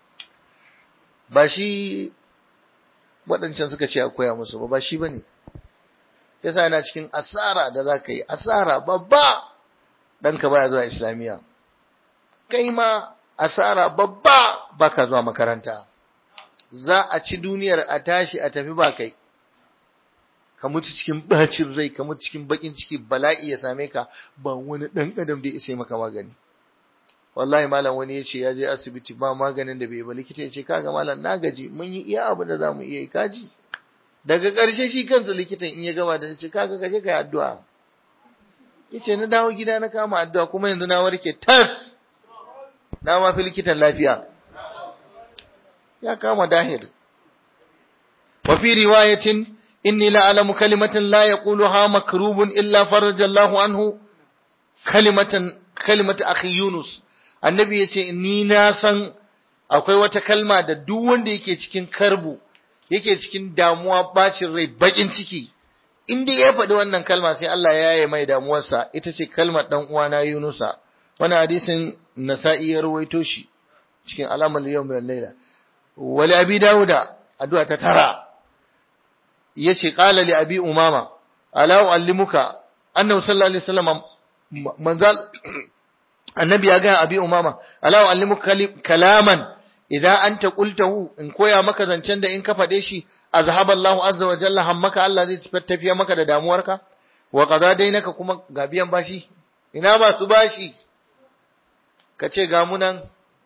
ba shi waɗancan suka ce a koya musu ba ba shi bane yasa yana cikin asara da za ka yi asara babba ɗanka baya zuwa islamiyya kai ma asara babba baka zuwa makaranta za a ci duniyar a tashi a tafi ba kai ka mutu cikin bacin rai ka mutu cikin bakin ciki bala'i ya same ka ba wani ɗan adam da ya isa maka magani wallahi malam wani ya ce ya je asibiti ba maganin da bai ba likita ya ce kaga malam na gaji mun yi iya abin da za mu iya yi kaji daga ƙarshe shi kansa likitan in ya gama da ce kaga kaje kai addu'a yace na dawo gida na kama addu'a kuma yanzu na warke tas na ma fi likitan lafiya ya kama dahir wa fi riwayatin inni la alamu kalimatan la yaquluha makrubun illa faraja Allahu anhu kalimatan kalimatu akhi Yunus annabi yace ni na san akwai wata kalma da duk wanda yake cikin karbu yake cikin damuwa bacin rai bakin ciki inda ya faɗi wannan kalma sai Allah ya yaye mai damuwarsa ita ce kalmar dan uwana Yunusa wannan hadisin Nasa'i ya rawaito shi cikin alamar yawm wal layla wali abi dauda addu'a ta tara yace qala li abi umama ala uallimuka annahu sallallahu alaihi wasallam manzal annabi ya ga abi umama ala uallimuka kalaman idan anta qultahu in koya maka zancen da in ka fade shi azhaba Allahu azza wa jalla hammaka Allah zai tafiya maka da damuwarka wa qada dainaka kuma ga biyan bashi ina ba su bashi kace ga mu nan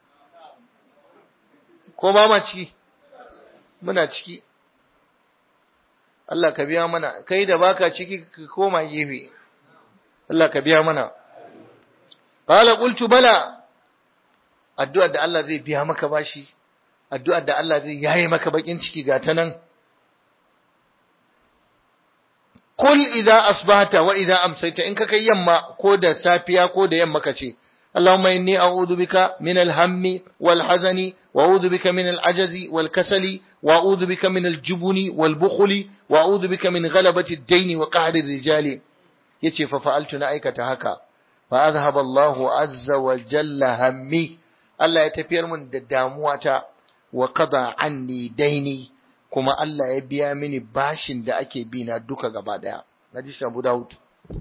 ko ba ma ciki muna ciki Allah ka biya mana kai da baka ciki ka koma gefe Allah ka biya mana qala qultu bala addu'ar da Allah zai biya maka bashi addu'ar da Allah zai yaye maka bakin ciki ga ta nan kul idza asbahta wa idza amsayta in ka kai yamma ko da safiya ko da yamma ka ce اللهم إني أعوذ بك من الهم والحزن وأعوذ بك من العجز والكسل وأعوذ بك من الجبن والبخل وأعوذ بك من غلبة الدين وقهر الرجال يتي ففعلت نأيكة هكا فأذهب الله عز وجل همي الله يتفير من دامواتا وقضى عني ديني كما الله يبيا مني باشن دا أكي بينا دوكا غبادا نجيش أبو داود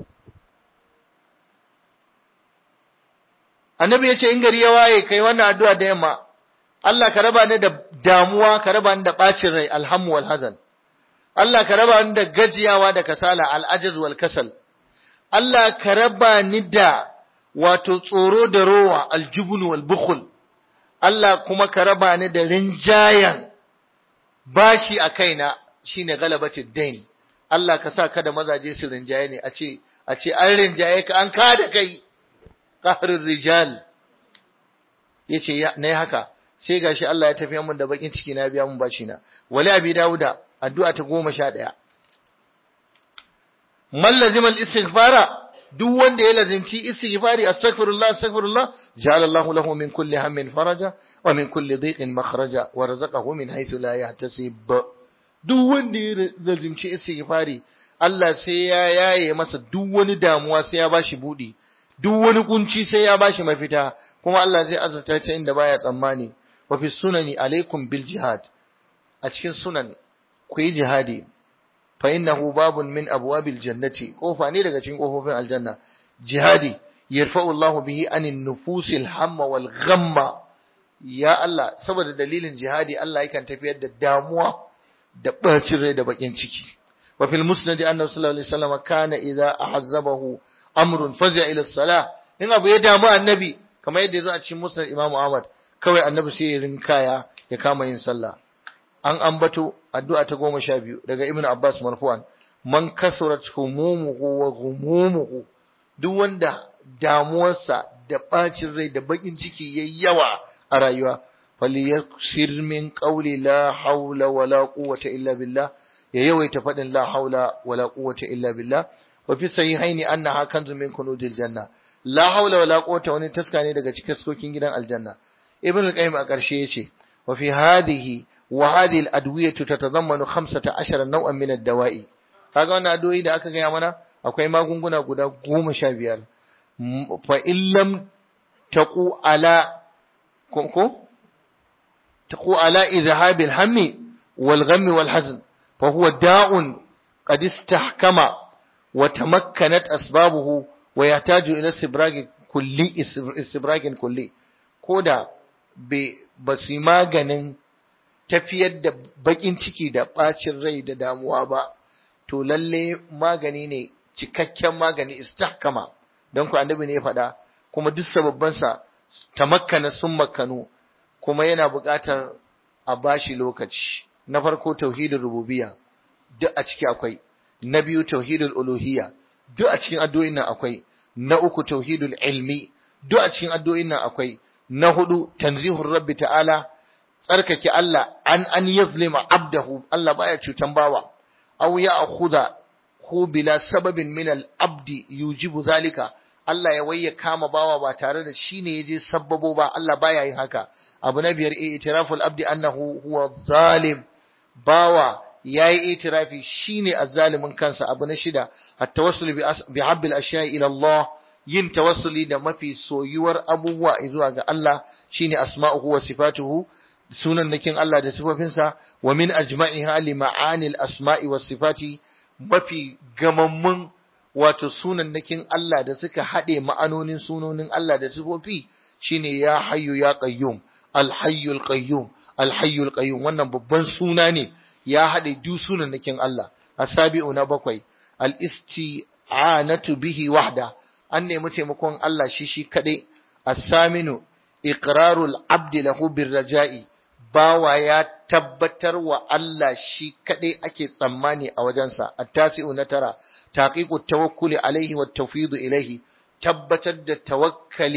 annabi ya ce in gari ya waye kai wannan addu'a da yamma Allah ka raba ni da damuwa ka raba ni da bacin rai alhamu wal hazan Allah ka raba ni da gajiyawa da kasala al'ajaz wal kasal Allah ka raba ni da wato tsoro da rowa aljubun wal bukhul Allah kuma ka raba ni da rinjayan bashi a kaina shine galabatid dain Allah ka sa kada mazaje su rinjaye ne a ce a ce an rinjaye ka an ka da kai qahrir rijal yace nayi haka sai gashi Allah ya tafi mun da bakin ciki na biya mun bashi na wali abi dauda addu'a ta 11 man lazima al-istighfara duk wanda ya lazimci istighfari astaghfirullah astaghfirullah ja'ala Allah lahu min kulli hammin faraja wa min kulli dhiqin makhraja wa razaqahu min haythu la yahtasib duk wanda ya lazimci istighfari Allah sai ya yaye masa duk wani damuwa sai ya bashi budi duk wani kunci sai ya bashi mafita kuma Allah zai azurta ta inda baya tsammani wa fi sunani alaikum bil jihad a cikin sunan ku yi jihadi fa innahu babun min abwabil jannati kofa ne daga cikin kofofin aljanna jihadi yarfa'u Allah bihi anin nufusil hamma wal ghamma ya Allah saboda dalilin jihadi Allah yakan tafiyar da damuwa da bacin rai da bakin ciki wa fil musnad annabi sallallahu alaihi wasallam kana idza ahazzabahu amrun fazi'a ila salah in abu ya damu annabi kamar yadda yazo a cikin musnad Imam Ahmad kawai annabi sai ya rinkaya ya kama yin sallah an ambato addu'a ta goma sha biyu daga Ibn Abbas marfu'an man kasurat humumuhu wa ghumumuhu duk wanda damuwarsa da bacin rai da bakin ciki yayi yawa a rayuwa falyaksir min qawli la hawla wala quwwata illa billah ya yawaita fadin la hawla wala quwwata illa billah wa fi sahihaini annaha kanzun min kunuzil janna la hawla wala quwwata wani taska ne daga cikin sokin gidan aljanna ibn al-qayyim a ƙarshe yace wa fi hadhihi wa hadhihi al-adwiyatu tatadammanu 15 naw'an min ad-dawa'i kaga wannan addu'o'i da aka gaya mana akwai magunguna guda 15 fa illam taqu ala ko taqu ala izhab al-hammi wal ghammi wal hazn fa huwa da'un qad istahkama wa tamakkanat asbabuhu wa yahtaju ila istibrag kulli istibragin kulli koda ba su yi maganin tafiyar da bakin ciki da bacin rai da damuwa ba to lalle magani ne cikakken magani istahkama don ku annabi ne ya faɗa kuma duk sababbansa tamakkana sun makkanu kuma yana buƙatar a bashi lokaci na farko tauhidul rububiyya duk a ciki akwai na biyu tauhidul uluhiyya duk a cikin addu'o'in nan akwai na uku tauhidul ilmi duk a cikin addu'o'in nan akwai na hudu tanzihur rabbi ta'ala tsarkake Allah an an yazlima abdahu Allah baya cutan bawa aw ya akhudha hu bila sababin min al abdi yujibu zalika Allah ya waye kama bawa ba tare da shine yaje sabbabo ba Allah baya yin haka abu na biyar itiraful abdi annahu huwa zalim bawa yayi itirafi shine azzalimin kansa abu na shida at-tawassul bi habbil ashiya ila Allah yin tawassuli da mafi soyuwar abubuwa zuwa ga Allah shine asma'uhu wa sifatuhu sunan nakin Allah da sifofinsa wa min ajma'iha li ma'anil asma'i was sifati mafi gamammun wato sunan nakin Allah da suka hade ma'anonin sunonin Allah da sifofi shine ya hayyu ya qayyum al hayyul qayyum al hayyul qayyum wannan babban suna ne ya hade duk sunan nakin Allah asabi'u na bakwai al isti'anatu bihi wahda an nemi taimakon Allah shi shi kadai as-saminu iqrarul abdi lahu birraja'i bawa ya tabbatar wa Allah shi kadai ake tsammani a wajensa at-tasi'u na tara taqiqu tawakkuli alaihi wa tawfidu ilaihi tabbatar da tawakkali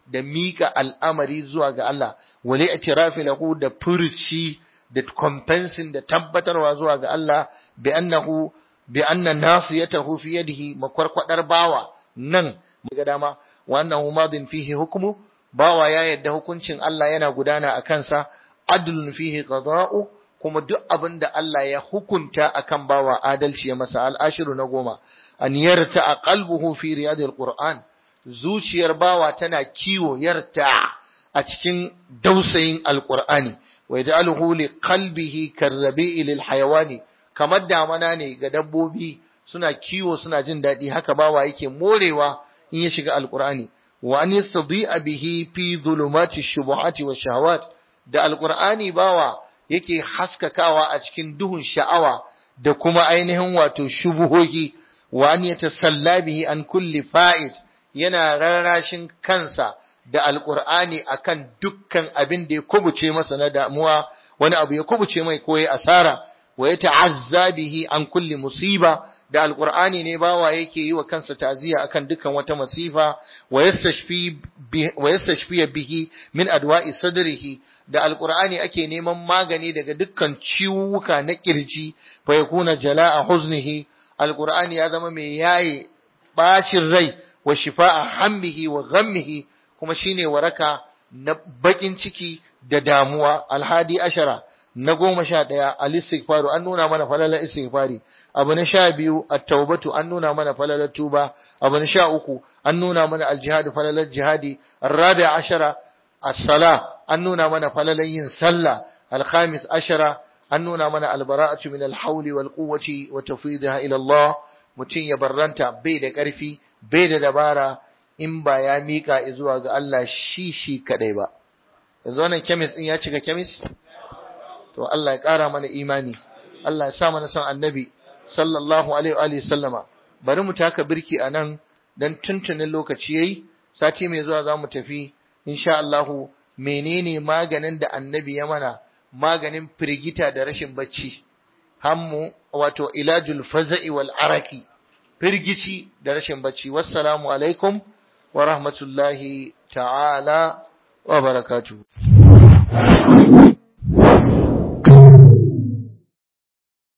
da mika al'amari zuwa ga Allah wali i'tirafi lahu da furci da compensing da tabbatarwa zuwa ga Allah bi annahu bi anna nasiyatahu fi yadihi makwarkwadar bawa nan ga dama wa annahu madin fihi hukmu bawa ya yadda hukuncin Allah yana gudana a kansa adlun fihi qada'u kuma duk abin da Allah ya hukunta akan bawa adalci ya masa al'ashiru na goma an yarta a qalbuhu fi riyadil qur'an zuciyar bawa tana kiwo yarta a cikin dausayin alqur'ani wa yaj'aluhu li qalbihi karrabi'i lil hayawani kamar damana ne ga dabbobi suna kiwo suna jin daɗi haka bawa yake morewa in ya shiga alqur'ani wa an yastadi'a bihi fi dhulumati shubuhati wa shahawat da alqur'ani bawa yake haskakawa a cikin duhun sha'awa da kuma ainihin wato shubuhohi wa an yatasalla bihi an kulli fa'id yana rarrashin kansa da alqur'ani akan dukkan abin da ya kubuce masa na damuwa wani abu ya kubuce mai ko ya asara wa yata'azza bihi an kulli musiba da alqur'ani ne bawa yake yi wa kansa ta'ziya akan dukkan wata masifa wa yastashfi wa yastashfi bihi min adwa'i sadrihi da alqur'ani ake neman magani daga dukkan ciwuka na kirji fa yakuna jala'a huznihi alqur'ani ya zama mai yaye bacin rai wa shifa'a hammihi wa ghammihi kuma shine waraka na bakin ciki da damuwa alhadi ashara na goma sha ɗaya al-istighfaru an nuna mana falalar istighfari abu na sha biyu at-taubatu an nuna mana falalar tuba abu na sha uku an nuna mana al-jihad falalar jihadi ar-rabi ashara as-sala an nuna mana falalar yin sallah al-khamis ashara an nuna mana al-bara'atu min al-hawli wal quwwati wa tafwidha ila Allah mutum ya barranta bai da ƙarfi bai da dabara in ba ya mika zuwa ga Allah shi shi kadai ba yanzu wannan kemis din ya cika kemis to Allah ya ƙara mana imani Allah ya sa mana son annabi sallallahu alaihi wa sallama bari mu taka birki a nan dan tuntunin lokaci yayi sati mai zuwa za mu tafi insha Allah menene maganin da annabi ya mana maganin firgita da rashin bacci hammu wato ilajul faza'i wal araki firgici da rashin bacci wassalamu alaikum wa rahmatullahi ta'ala wa barakatuh